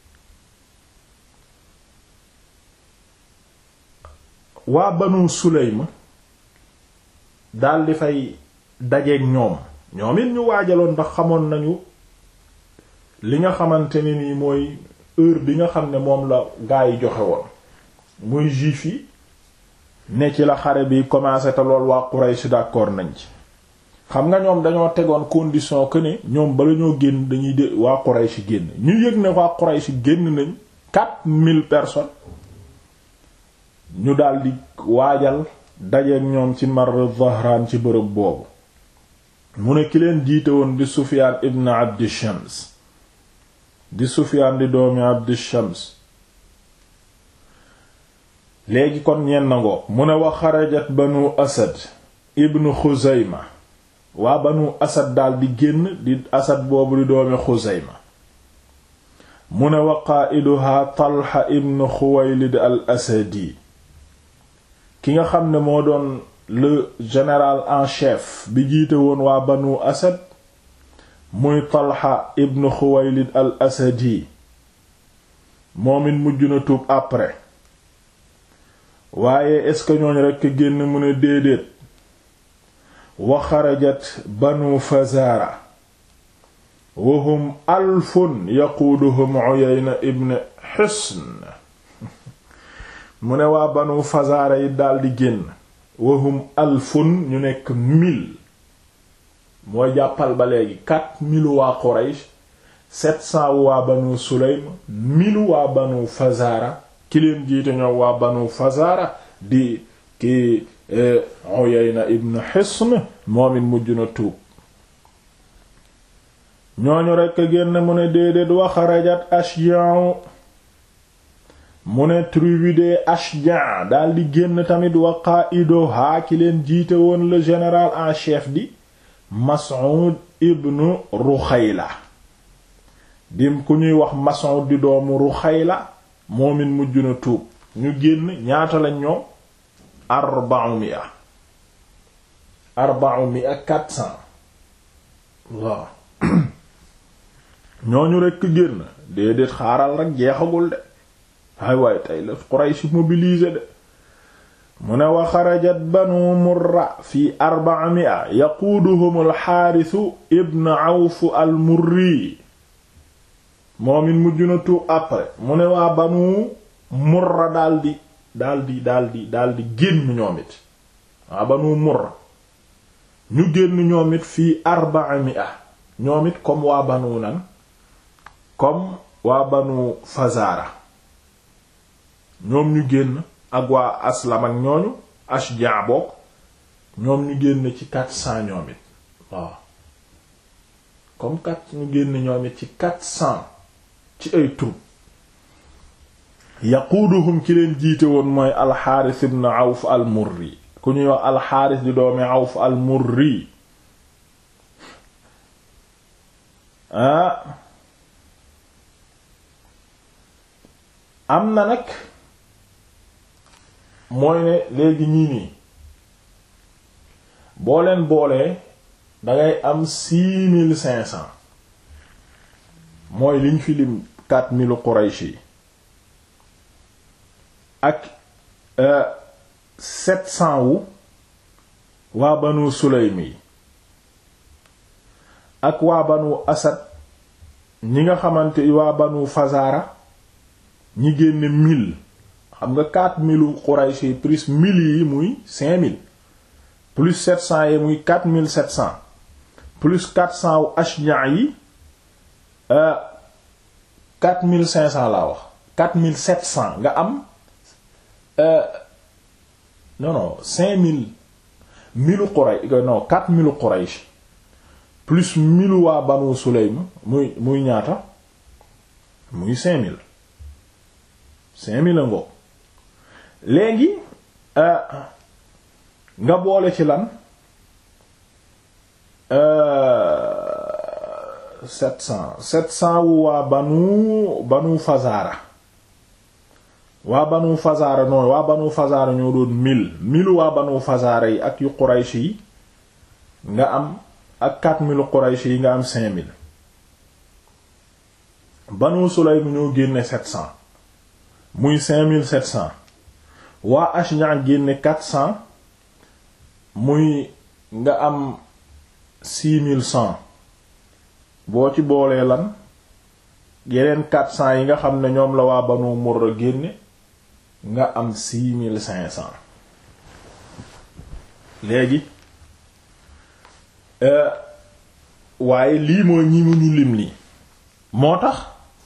waa banu sulaym daldi fay dajeeg ñoom ñoom it ñu waajaloon ndax xamoon nañu li nga xamante ne nii mooy heure bi nga xam ne moom la gaa yi joxe woon muy juif yi ne ci la xare bi commencé te lool waa Quraysh d'accord nañ ci xam nga ñoom dañoo tegoon condition que ne ñoom bala ñoo génn dañuy de waa Quraysh génn ñu yëg ne waa Quraysh génn nañ quatre mille personnes ñu daldi waajal dajeek ñoom ci mar Dhahraan ci bërëb boobu mu ne ki leen jiite woon di Sufyaan ibn Abdi Shams di Sufyaan di doomi Abdi Shams léegi kon ñeen nangoo mu ne wa xarajat banu Asad ibn Xuzayma waa banu Asad daldi génn di Asad boobu di doomi Xuzayma mu ne wa qaa'iduhaa Talha ibn Xuwaylid al Asadi ki nga xam ne moo doon le général en chef bi jiite woon waa banu asad muy talha ibn xuwaylid al asadi moom it mujj na tuub après waaye est-ce que ñooñ rekk génn mu ne déedéet wa xarajat banu fazara wahum alfun yaquuduhum uyayna ibn hisn mu ne waa banu fazaara yi daldi génn wahum alfun ñu nekk mille mooy jàppal ba léegi quatre mille waa Quraysh sept cents waa banu Sulaym mille waa banu fazaara ki leen jiite ñoom waa banu fazaara di ki Uyayna ibn Hisn moom it mujj na tuub ñooñu rekk génn mu ne déedéet wa xarajat Ashja'u mu ne tribu de Ashja daldi génn tamit wa qa'iduha ki leen jiite woon le général en chef di Mas'ud ibnu Ruxayla dim ku ñuy wax Mas'ud di doomu Ruxayla moom it mujj na tuub ñu génn ñaata lañ ñoom arba'u mi'a arba'u mi'a quatre cents waaw ñooñu rekk génn déedéet xaaral rekk jeexagul de waay waay tey la Quraysh mobilisé de mu ne wa xarajat banu murra fi arba'a mi'a yaquuduhum alxaarisu ibn awf al murri moom it mujj na tuub après mu ne waa banu murra daldi daldi daldi daldi génn ñoom it waa banu murra ñu génn ñoom it fii arba'a mi'a ñoom it comme waa banu nan comme waa banu fazara ñoom ñu génn ak waa aslam ak ñooñu ashja bokk ñoom ñu génn ci quatre cents ñoom it waaw comme quatre ñu génn ñoom it ci quatre cents ci ay troupe yaquuduhum ci leen jiite woon mooy alxaaris ibn awf al murri ku ñuy wax alxaaris di doomi awf al murri ah am na nag mooy ne léegi ñii nii boo leen boolee dangay am six mille cinq cents mooy liñ fi lim quatre mille Quraysh yi ak sept cents wu waa Banu Sulaym yi ak waa Banu Asad ñi nga xamante waa Banu Fazara ñi génne mille xam nga quatre mille Quraysh yi plus mille yi muy cinq mille plus sept cents yi muy quatre mille sept cents plus quatre cents wu Ashja yi quatre mille cinq cents laa wax quatre mille sept cents nga am non non cinq mille mille Quraysh non quatre mille Quraysh plus mille waa Banu Sulaym muy muy ñaata muy cinq mille cinq mille a ngo léegi nga boole ci lan sept cent sept cent wu waa banu banu Fazara waa banu Fazara noonu waa banu Fazara ñoo doon mille mille waa banu Fazara yi ak yu Quraysh yi nga am ak quatre mille Quraysh yi nga am cinq mille banu Sulaym ñoo génne sept cent muy cinq mille sept cent waa Ashja génne quatre cent muy nga am six mille cent boo ci boolee lan yeneen quatre cent yi nga xam ne ñoom la waa Banu Murra génne nga am six mille cinq cent léegi waaye lii mooy ñi mu ñu lim nii moo tax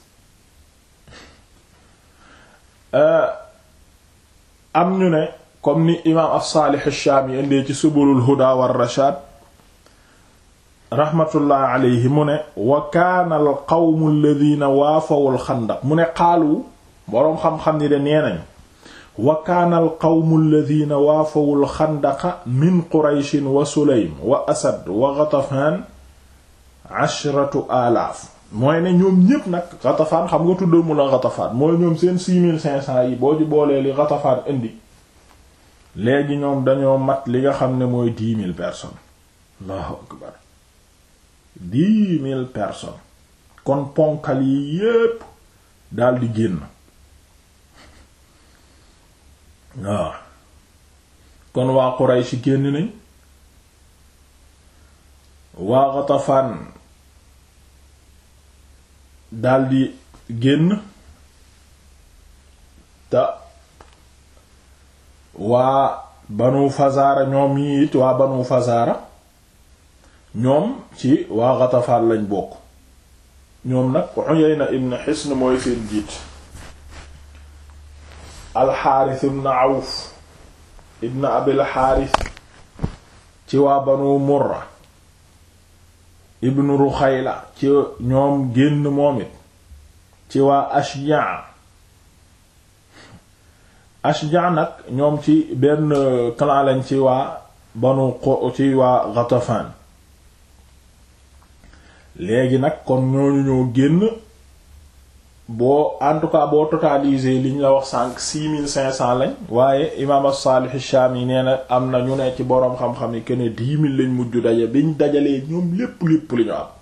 am ñu ne comme ni imaam as-Salih ash-Shami indee ci subulul huda war rashad rahmatullah alayhi mu ne wa kaana al qawmu alladhina waafawu al xandaq mu ne xaalu boroom xam-xam ni de nee nañu wa kaana al qawmu alladhina waafawu al xandaqa min qurayshin wa sulaym wa asad wa ghatafan ashratu alaaf mooy ne ñoom ñépp nag ghatafan xam nga tuddal mu la ghatafan mooy ñoom seen six mille cinq cents yi boo ci boolee li ghatafan indi léegi ñoom dañoo mat li nga xam ne mooy dix mille personnes allahu akbar dix mille personnes kon ponkal yi yépp daldi génn waaw kon waa Quraysh génn nañ waa Ghatafan daldi génn te waa Banu Fazara ñoom yi it waa Banu Fazara ñoom ci waa Ghatafan lañ bokk ñoom nag Uyayna ibn Hisn mooy seen jiit Al-Harith ibn Awf ibn Abil Harith ci waa Banu Murra ibn Ruxayla ci ñoom génn moom it ci waa Ashja Ashja nag ñoom ci benn clan lañ ci waa Banu ci waa Ghatafan léegi nag kon ñooñu ñoo génn boo en tout cas boo totalisé li ñu la wax sànq six mille cinq cents lañ waaye imaam as-Salih ash-Shami nee na am na ñu ne ci boroom xam-xam yi que ne dix mille lañ mujj daje biñ dajalee ñoom lépp lépp li ñu am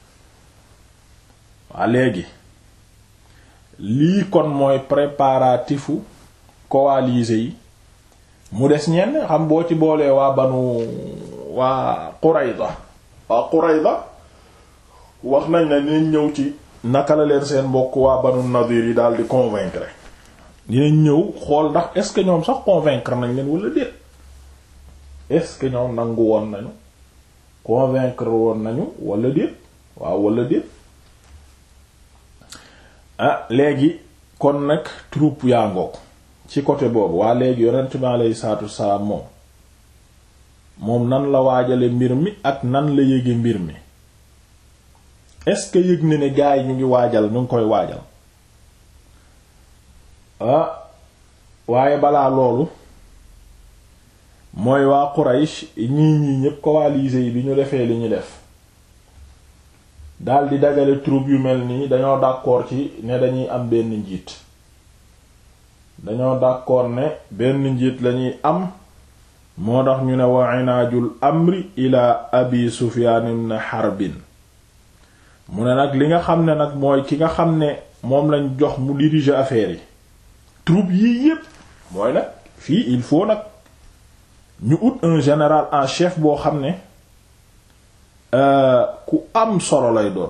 waa léegi lii kon mooy préparatifu coalisés yi mu des ñenn xam boo ci boolee waa banu waa Qurayza waa Qurayza wax nañ ne dinañ ñëw ci naka la leen seen mbokk waa banu Nadir yi daal di convaincre dinañ ñëw xool ndax est-ce que ñoom sax convaincre nañ leen wala déet est-ce que ñoom nangu woon nañu convaincre woon nañu wala déet waaw wala déet ah léegi kon nag troupe yaa ngoog ci côté boobu waa léegi yonent bi alayhi salaatu wassalaam moom moom nan la waajale mbir mi ak nan la yége mbir mi est-ce que yëg na ne gaa yi ñu ngi waajal ñu ngi koy waajal ah waaye balaa loolu mooy waa Quraysh ñii ñii ñépp coalisés yi bi ñu defee li ñu def daldi dajale troupe yu mel nii dañoo d'accord ci ne dañuy am benn njiit dañoo d'accord ne benn njiit lañuy am moo tax ñu ne wa inaajul amri ila abi sufyaan ibn harbin mu ne nag li nga xam ne nag mooy ki nga xam ne moom lañ jox mu diriger affaire yi troupe yii yépp mooy nag fii il faut nag ñu ut un général en chef boo xam ne ku am solo lay doon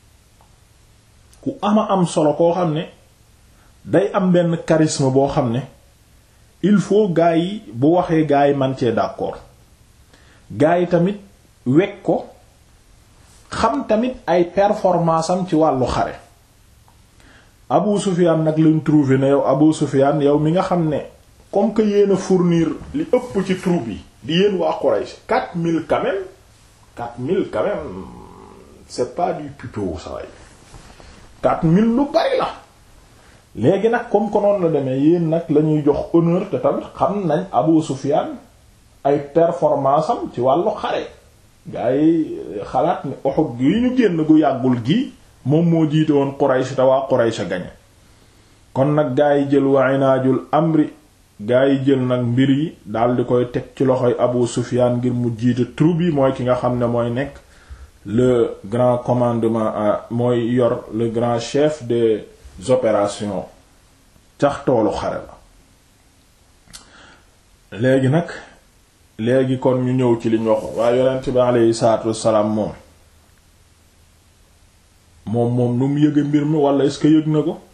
ku ama am solo koo xam ne day am benn charisme boo xam ne il faut gaa yi bu waxee gaa yi man cee d'accord gaa yi tamit wekk ko xam tamit ay performance am ci wàllu xare Abu Sufyan nag lañ trouvé ne yow Abu Sufyan yow mi nga xam ne comme que yéen a fournir li ëpp ci troupe yi di yéen waa Quraysh quatre mille quand même quatre mille quand même c'est pas du pipeau ça way quatre mille lu bari la léegi nag comme que noonu la demee yéen nag la ñuy jox honneur te tamit xam nañ Abu Sufyan ay performance am ci wàllu xare gaa yi xalaat ni Uhud gi ñu génn gu yàggul gi moom moo jiite woon Quraysh te waa Quraysh a gañe kon nag gaa yi jël wa inaajul amri gaa yi jël nag mbir yi daal di koy teg ci loxoy Abu Sufyan ngir mu jiite troupe yi mooy ki nga xam ne mooy nekk le grand commandement mooy yor le grand chef des opérations cax toolu xare la léegi nag léegi kon ñu ñëw ci liñ waxoon waaye yonent bi aleyhi salaatu wassalaam moom moom moom nu mu yëge mbir mi wala est-ce que yëg na ko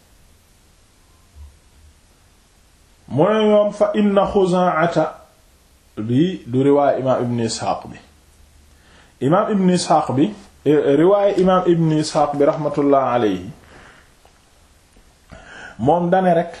mu ne ñoom fa inna xuzaata di du riwaay imaam ibn isxaaq bi imaam ibn isxaaq bi riwaay imaam ibn isxaaq bi raxmatullah aleyhi moom dane rek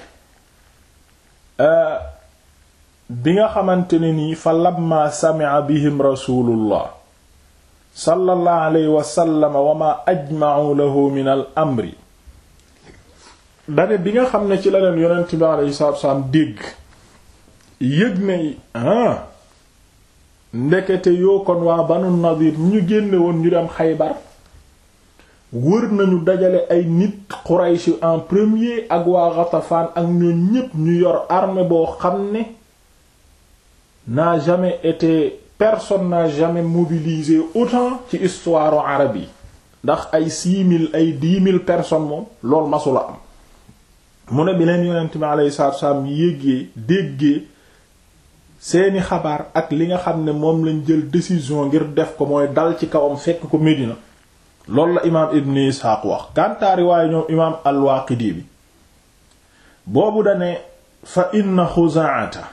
bi nga xamante ne nii fa lamma sami'a bihim rasulullah sallallahu alayhi wa sallam wa ma ajma'u lahu min al amri dane bi nga xam ne ci la leen yonent bi alayhi salaatu wasalaam dégg yëg ne ah ndekete yoo kon waa banu nadir ñu génne woon ñu dem xaybar wër nañu dajale ay nit Quraysh en premier ak waa Ghatafan ak ñoom ñépp ñu yor armée boo xam ne n'a jamais été personne n'a jamais mobilisé autant ci histoire arabe yi ndax ay six mille ay dix mille personnes moom loolu masula am mu ne bi leen yonent bi alayhi salaatu wasallam yéggee déggee seeni xabaar ak li nga xam ne moom lañ jël décision ngir def ko mooy dal ci kawam fekk ko Medina loolu la imaam Ibn Ishaq wax kantaari waaye ñoom imaam al-Waaqidi bi boobu dane fa inna Xuzaa'ata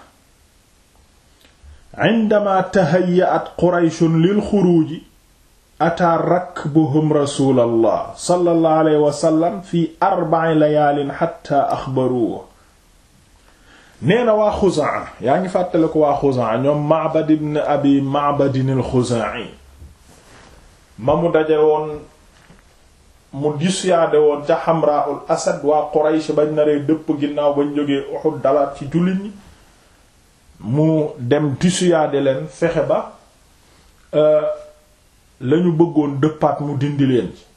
indama tahayya'at Qurayshun lil xuruuji ataa rakbuhum rasuulallah sallallahu alayhi wa sallam fi arba'i layaalin hatta axbaruhu nee na waa Xuzaa yaa ngi fàttale ko waa Xuzaa ñoom Ma'bad ibn Abi Ma'bad al-Xuzaa'i ma mu daje woon mu dissuadé woon ca Hamra'ul Asad waa Quraysh bañ naree dëpp ginnaaw bañ jógee Uhud dalaat ci jullit ñi mu dem dissuadé leen fexe ba lañu bëggoon dëppaat mu dindi leen ci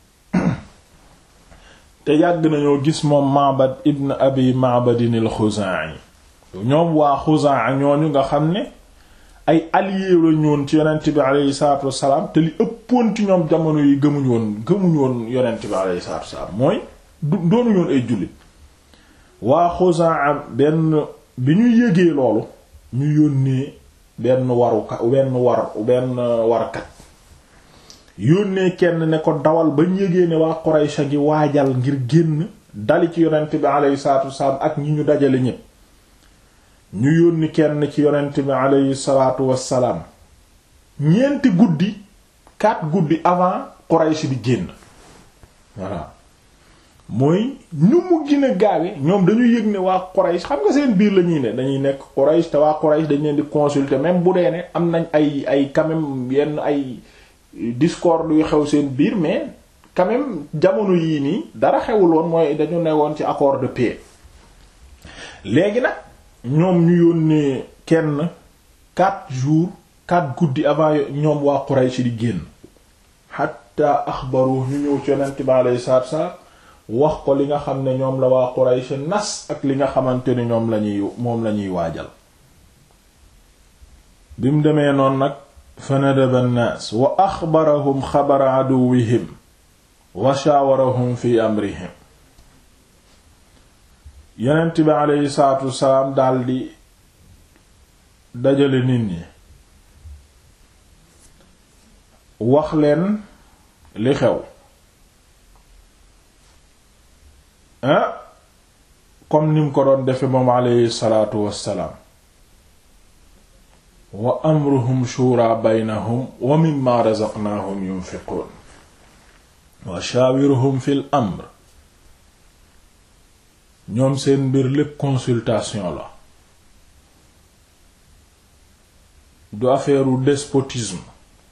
te yàgg nañoo gis moom Ma'bad ibn Abi Ma'bad al-Xuzaa'i ñoom waa Xuzaa ñooñu nga xam ne ay alliés la ñoon ci yonent bi aleyhi salaatu wassalaam te li ëppoon ci ñoom jamono yi gëmuñu woon gëmuñu woon yonent bi aleyhi salaatu wassalaam mooy du doonuñu woon ay jullit waa Xuzaa benn bi ñu yégee loolu ñu yónnee benn waruka benn war benn warkat yónnee kenn ne ko dawal bañ yégee ne waa Quraysh gi waajal ngir génn dali ci yonent bi aleyhi salaatu wassalaam ak ñi ñu dajale ñépp ñu yónni kenn ci yonent bi aleyhi salaatu wassalaam ñeenti guddi quatre guddi avant Quraysh di génn voilà mooy ñu mu gën a gaawe ñoom dañu yëg ne waa Quraysh xam nga seen biir la ñuy ne dañuy nekk Quraysh te waa Quraysh dañ leen di consulter même bu dee ne am nañ ay ay quand même yenn ay discorde yu xew seen biir mais quand même jamono yii nii dara xewul woon mooy dañu newoon ci accord de paix léegi nag ñoom ñu yónnee kenn quatre jours quatre guddi avant ñoom waa Quraysh di génn hatta axbaru ñu ñëw ci yonent bi alayhi salaatu wassalaam wax ko li nga xam ne ñoom la waa Quraysh nas ak li nga xamante ni ñoom lañuy moom lañuy waajal bi mu demee noonu nag fa nadaba nnaas wa axbarahum xabara aduwihim wa shaawarahum fi amrihim yonent bi aleyhi salaatu wasalaam daldi dajale nit ñi wax leen li xew ah comme nim ko doon defe moom aleyhi salaatu wassalaam wa amruhum shura baynahum wa mimma razaqnaahum yunfiqun wa shaawiruhum fil amr ñoom seen mbir lépp consultation la du affaire u despotisme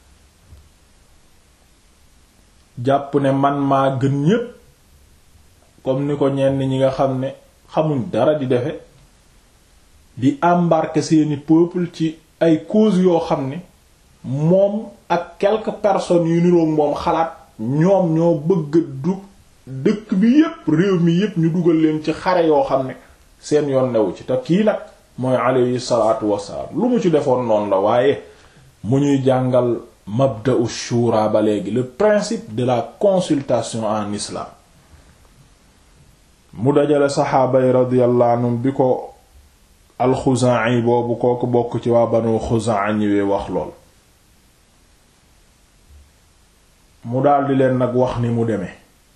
jàpp ne man maa gën ñépp comme ni ko ñenn ñi nga xam ne xamuñ dara di defe di embarquer seeni peuple ci ay causes yoo xam ne moom ak quelques personnes yu niroog moom xalaat ñoom ñoo bëgg du dëkk bi yépp réew mi yépp ñu dugal leen ci xare yoo xam ne seen yoon newu ci te kii nag mooy alayhi salaatu wassalaam lu mu ci defoon noonu la waaye mu ñuy jàngal mabda'u shura ba léegi le principe de la consultation en islam mu dajale saxaaba yi radiyallahu anhum bi ko alxuzaa'i boobu kooku bokk ci waa banu xuzaa ñëwee wax lool mu daldi leen nag wax ni mu demee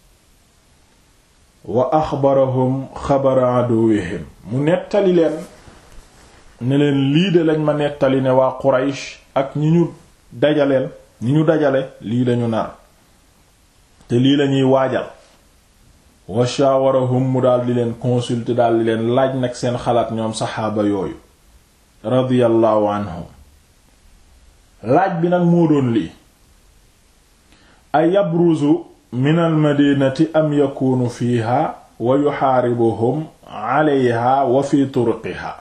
wa axbarahum xabara aduwihim mu nettali leen ne leen lii de lañ ma nettali ne waa Quraysh ak ñi ñu dajaleel ñi ñu dajale lii lañu nar te lii lañuy waajal wa shaawarahum mu daldi leen consulter daldi leen laaj nag seen xalaat ñoom saxaaba yooyu radiyallahu anhum laaj bi nag moo doon lii ay yabruzu min almadinati am yakunu fiiha wa yuxaaribuhum alayha wa fi turqiha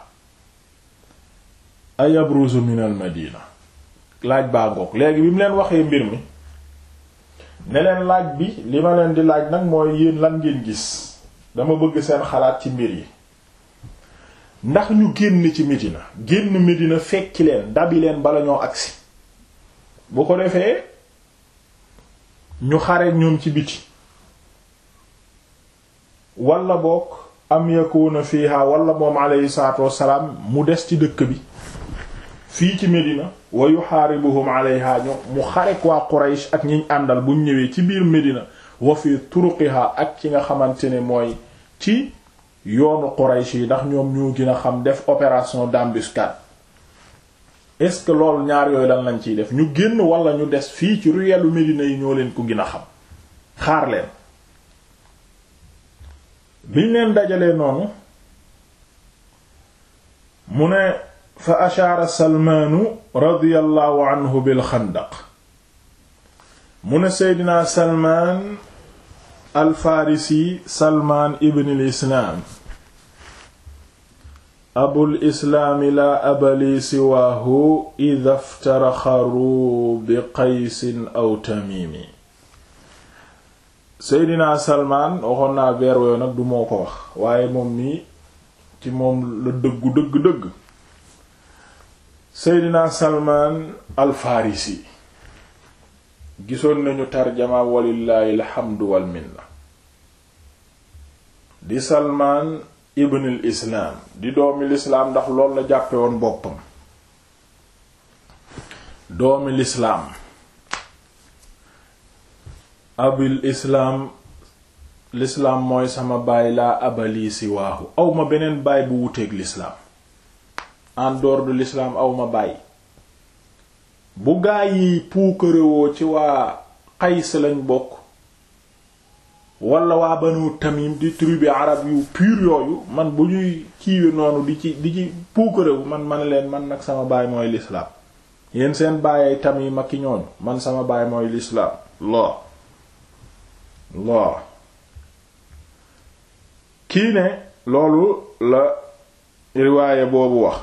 ay yabruzu min almadina laaj baa ngoog léegi bi mu leen waxee mbir mi ne leen laaj bi li ma leen di laaj nag mooy yéen lan ngeen gis dama bëgg seen xalaat ci mbir yi ndax ñu génn ci Medina génn Medina fekki leen dabi leen bala ñoo agsi bu ko defee ñu xare ñoom ci biti wala bokk am yakuna fiha wala moom alayhi salaatu wassalaam mu des ci dëkk bi fii ci Medina wa yuxaaribuhum alayha ñu mu xarek waa Quraysh ak ñiñ àndal buñ ñëwee ci biir Medina wa fi turuqiha ak ci nga xamante ne mooy ci yoonu Quraysh yi ndax ñoom ñoo gën a xam def opération d'embuscade est-ce que loolu ñaar yooyu lan lañ ciy def ñu génn wala ñu des fii ci ruellu Medina yi ñoo leen ko gën a xam xaar leen biñ leen dajalee noonu mu ne fa ashaara salmaanu radiyallahu anhu bil xandaq mu ne seydina salmaan al farisi salmaan ibn al islaam abul islaami laa abali siwaahu ida ftaraxaru bi qaysin aw tamimi seydina salmaan waxoon naa weer wooyu nag du moo ko wax waaye moom nii ci moom la dëggu dëgg dëgg seydina salmaan al farisi gisoon nañu tarjama walillaahi alxamdu wal minna di salmaan ibnul islaam di doomi lislaam ndax loolu la jàppe woon boppam doomi lislaam abil islaam lislaam mooy sama baay laa abali si waaxu awma beneen baay bu wuteeg lislaam en dehors de l'islam awma baay bu gaa yi puukarewoo ci waa Qays lañ bokk wala waa Banu Tamim di tribu arab yu pur yooyu man bu ñuy kiiwe noonu di ci di ci puukarewu man man leen man nag sama baay mooy l'islam yéen seen baayay Tamim ak ki ñooñu man sama baay mooy l'islam loo loo kii ne loolu la riwaaye boobu wax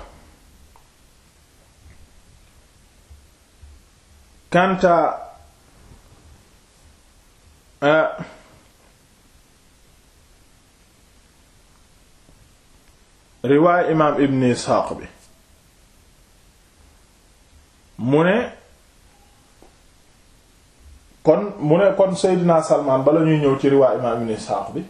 kanta riwaay imaam ibn isxaaq bi mu ne kon mu ne kon seydina salmaan bala ñuy ñëw ci riwaay imaam ibn isxaaq bi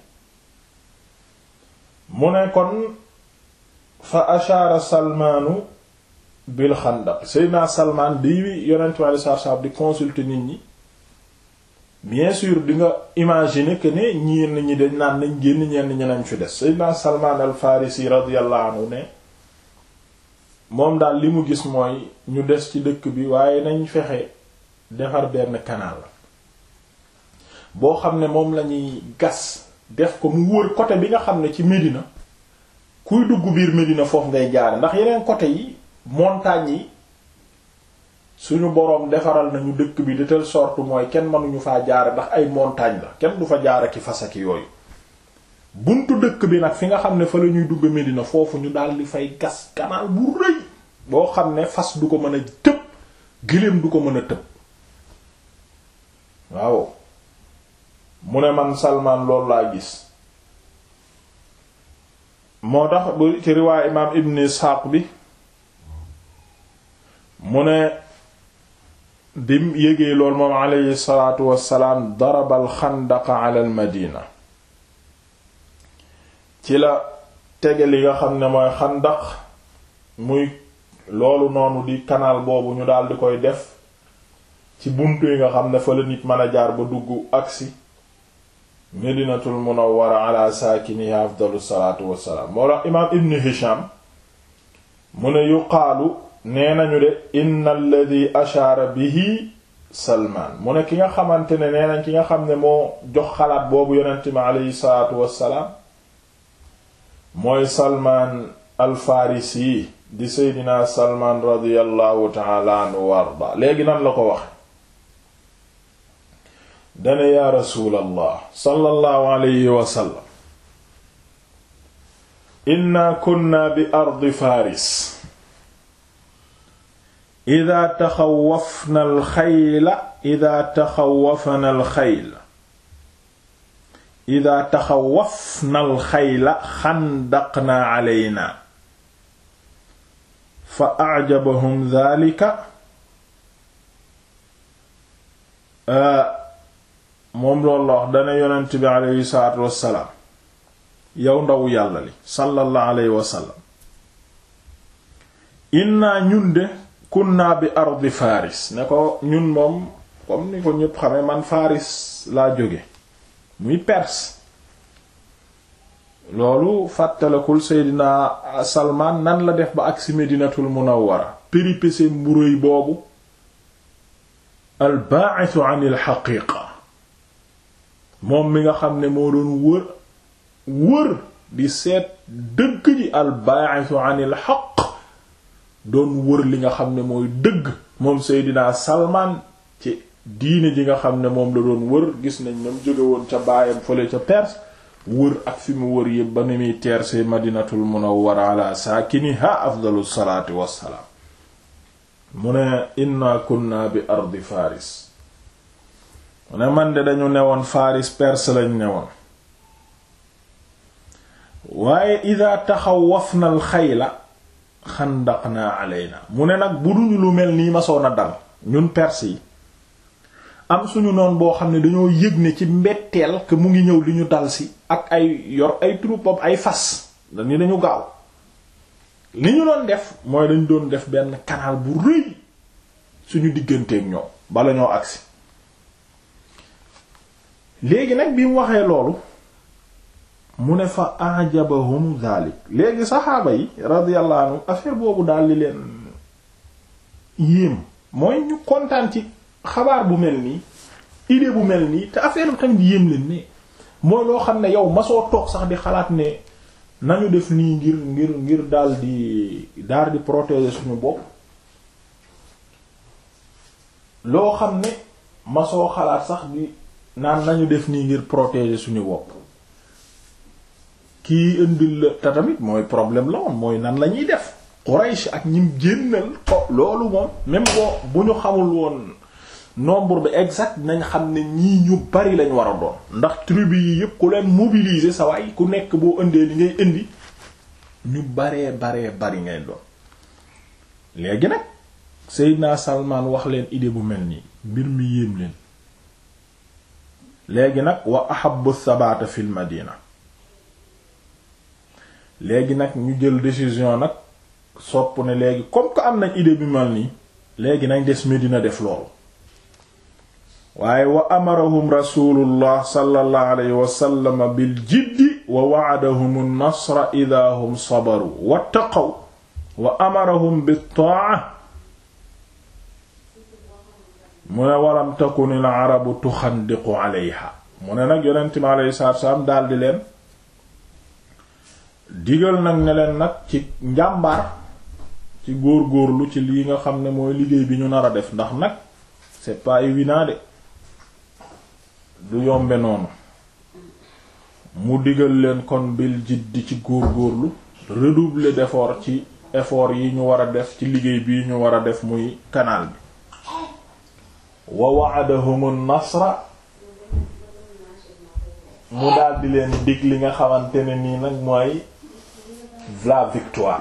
mu ne kon fa ashaara salmaanu bil xandaq seydina salmaan di yonent mi sallallahu alayhi wasallam di consulter nit ñi bien sûr di nga imaginer que ne ñenn ñi dañ naan nañ génn ñenn ñi nañ fi des Seydina Salman al Farisi radiyallahu anhu ne moom daal li mu gis mooy ñu des ci dëkk bi waaye nañ fexe defar benn canal boo xam ne moom lañuy gas def ko mu wër côté bi nga xam ne ci Médina kuy dugg biir Médina foofu ngay jaare ndax yeneen côté yi montagnes yi suñu boroom defaral nañu dëkk bi de telle sorte mooy kenn mënuñu faa jaare ndax ay montagne la kenn du fa jaare ki fasaki yooyu buntu dëkk bi nag fi nga xam ne fa la ñuy dugg Medina foofu ñu daal di fay gas canal bu rëy boo xam ne fas du ko mën a tëb gëléem du ko mën a tëb waaw mu ne man Salman loolu laa gis moo tax bu ci riwaay imaam Ibn Ishaq bi mu ne bim yégee lool moom aleyhi salaatu wassalaam daraba alxandaqa ala al madina ci la tege li nga xam ne mooy xandaq muy loolu noonu di canal boobu ñu daal di koy def ci buntu yi nga xam ne fa la nit mën a jaar ba dugg agsi medinatul munawwara ala saakiniha afdalu salaatu wassalaam moo tax imaam ibn hisham mu ne yuqaalu nee nañu de inna alladi ashaara bihi salmaan mu ne ki nga xamante ne nee nañ ki nga xam ne moo jox xalaat boobu yonent mi aleyhi salaatu wassalaam mooy salmaan alfarisi di seydina salmaan radiallahu taala anhu wa arda léegi nan la ko waxe dane yaa rasuulallah sallallahu alayhi wa sallam inna kunna bi ardi faris ida taxawafna alxayla ida taxawafna alxayla ida taxawafna alxayla xandaqna aleyna fa acjabahum dalika moom loolu la wax dana yonent bi aleyhi salaatu wassalaam yow ndaw yàlla li sallallahu alayhi wasallam inna ñun de kunna bi ardi faris ne ko ñun moom comme ni ko ñépp xamee man faris laa jóge muy perse loolu fàttalekul seydina salman nan la def ba agsi medinatul munawwara péripétie mburéy boobu al ba'ithu an al haqiqa moom mi nga xam ne moo doon wër wër di seet dëgg ji al ba'ithu an al haqq doon wër li nga xam ne mooy dëgg moom Seydina Salman ci diine ji nga xam ne moom la doon wër gis nañ nam jóge woon ca baayam fële ca Perse wër ak fi mu wër yëpp ba ni muy teerse Madinatul Munawwara ala saakiniha afdalu salaatu wassalaam mu ne inna kunna bi ardi Faris mu ne man de dañu newoon Faris Perse lañu newoon waaye ida taxawafna al xayla xandaqna alayna mu ne nag bu duñu lu mel nii masoon a dal ñun perse yi am suñu noon boo xam ne dañoo yëg ne ci mbetteel que mu ngi ñëw li ñu dal si ak ay yor ay troupe ay fas dañu dañu gaaw li ñu doon def mooy dañu doon def benn canal bu rëy suñu digganteeg ñoom bala ñoo agsi léegi nag bi mu waxee loolu mu ne fa ajabahum dhalik léegi saxaaba yi radiyallahu anhu affaire boobu daal li leen yéem mooy ñu kontaan ci xabaar bu mel nii idée bu mel nii te affaire bi tamit yéem leen ne mooy loo xam ne yow masoo toog sax di xalaat ne nañu def nii ngir ngir ngir daal di daal di protéger suñu bopp loo xam ne masoo xalaat sax di naan nañu def nii ngir protéger suñu bopp kii indil la te tamit mooy problème la woon mooy nan la ñuy def Quraysh ak ñim génnal ko loolu moom même boo bu ñu xamul woon nombre bi exact nañ xam ne ñii ñu bari lañ war a doon ndax tribu yi yépp ku leen mobiliser sa waay ku nekk boo indee li ngay indi ñu baree baree bari ngay doon léegi nag Seydina Salman wax leen idée bu mel nii mbir mi yéem leen léegi nag wa ahabbu thabata fil madina léegi nag ñu jël décision nag sopp ne léegi comme que am nañ idée bi mel nii léegi nañ des Medina def loolu waaye wa amarahum rasulullah sallallahu alayhi wa sallam bil jiddi wa wa'adahum an-nasra idha hum sabaru wattaqaw wa amarahum bit ta'a mu ne walam takun al arabu tuxandiqu alayha mu ne nag yonent mi alayhi salaatu salaam daldi leen digal nag ne leen nag ci njàmbaar ci góor-góorlu ci lii nga xam ne mooy liggéey bi ñu nar a def ndax nag c'est pas évident de du yombe noonu mu digal leen kon bil jiddi ci góor-góorlu redoubler d'effort ci effort yi ñu war a def ci liggéey bi ñu war a def muy canal bi wa wa'adahum nasra mu daldi leen dig li nga xamante ne nii nag mooy la victoire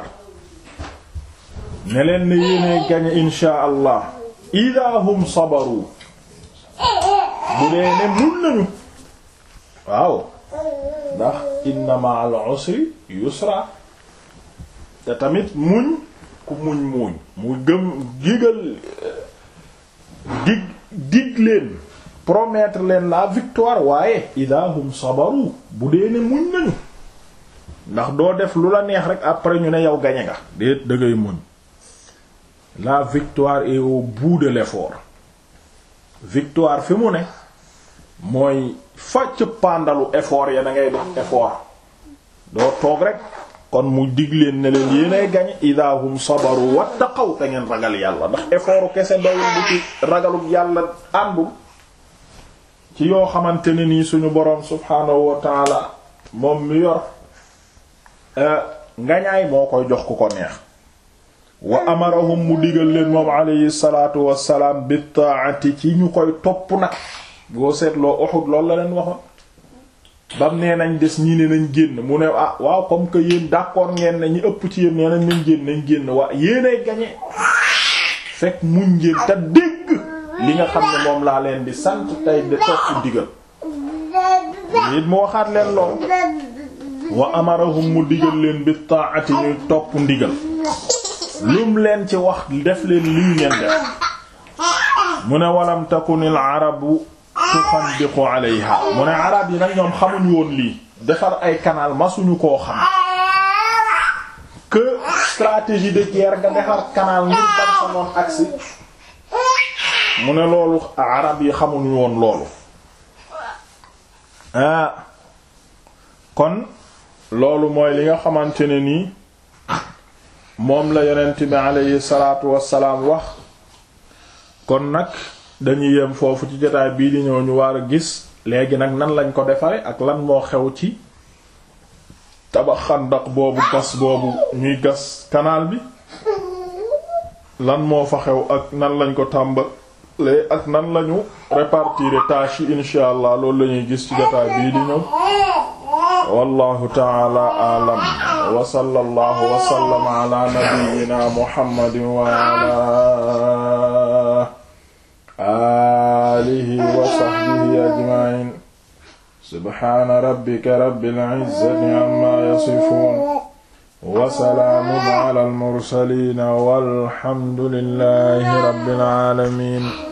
ne leen ne yéene gañe insha allah ida hum sabaru bu dee ne muñ nañu waaw ndax inna ma'al usri yusra te tamit muñ ku muñ muñ mu gëm digal dig dig leen promettre leen la victoire waaye ida hum sabaru bu dee ne muñ nañu ndax doo def lu la neex rek après ñu ne yow gañe nga déet dëggay muñ la victoire est au bout de l'effort victoire fi mu ne mooy facc pàndalu effort ya da ngay def effort doo toog rek kon mu dig leen ne leen yéenay gañe ida hum sabaru wattaqaw te ngeen ragal yàlla ndax effortu kese doyul bu ci ragaluk yàlla àndul ci yoo xamante ne nii suñu boroom subhaanahu wa taala moom mi yor ngañaay moo koy jox ku ko neex wa amarahum mu digal leen moom alayhi salaatu wassalaam bi taati ci ñu koy topp nag boo seetloo Uhud loolu la leen waxoon bam nee nañ des ñii ne nañ génn mu ne ah waaw comme que yéen d'accord ngeen ne ñi ëpp ci yéen nee nañ nañ génn nañ génn waa yéenay gañe fekk muñ ngeen te dégg li nga xam ne moom laa leen di sant tey de topp digal it mu waxaat leen lool wa amarahum mu digal leen bi taati ñuy topp ndigal lum leen ci wax def leen lii ngeen def mu ne walam takunil arabu tuxandiqu alayha mu ne arab yi nag ñoom xamuñ woon lii defar ay canal masuñu koo xam que stratégie de guerre nga defar canal ngir ban sa noon agsi mu ne loolu arab yi xamuñu woon loolu ah kon loolu mooy li nga xamante ne nii moom la yonent bi aleyhi salaatu wassalaam wax kon nag dañuy yem foofu ci jotaay bii di ñëw ñu war a gis léegi nag nan lañ ko defare ak lan moo xew ci tabax xandak boobu gas boobu ñuy gas canal bi lan moo fa xew ak nan lañ ko tàmbalee ak nan lañu répartir tâches yi insha allah loolu la ñuy gis ci jotaay bii di ñëw wallahu ta'ala a'lam wa sallallahu wa sallama ala nabiyyina muhammadin wa ala alihi wa sahbihi ajma'in subhana rabbika rabbil izzati amma yasifun wa salaamun ala al mursalin walhamdulillahi rabbil alamin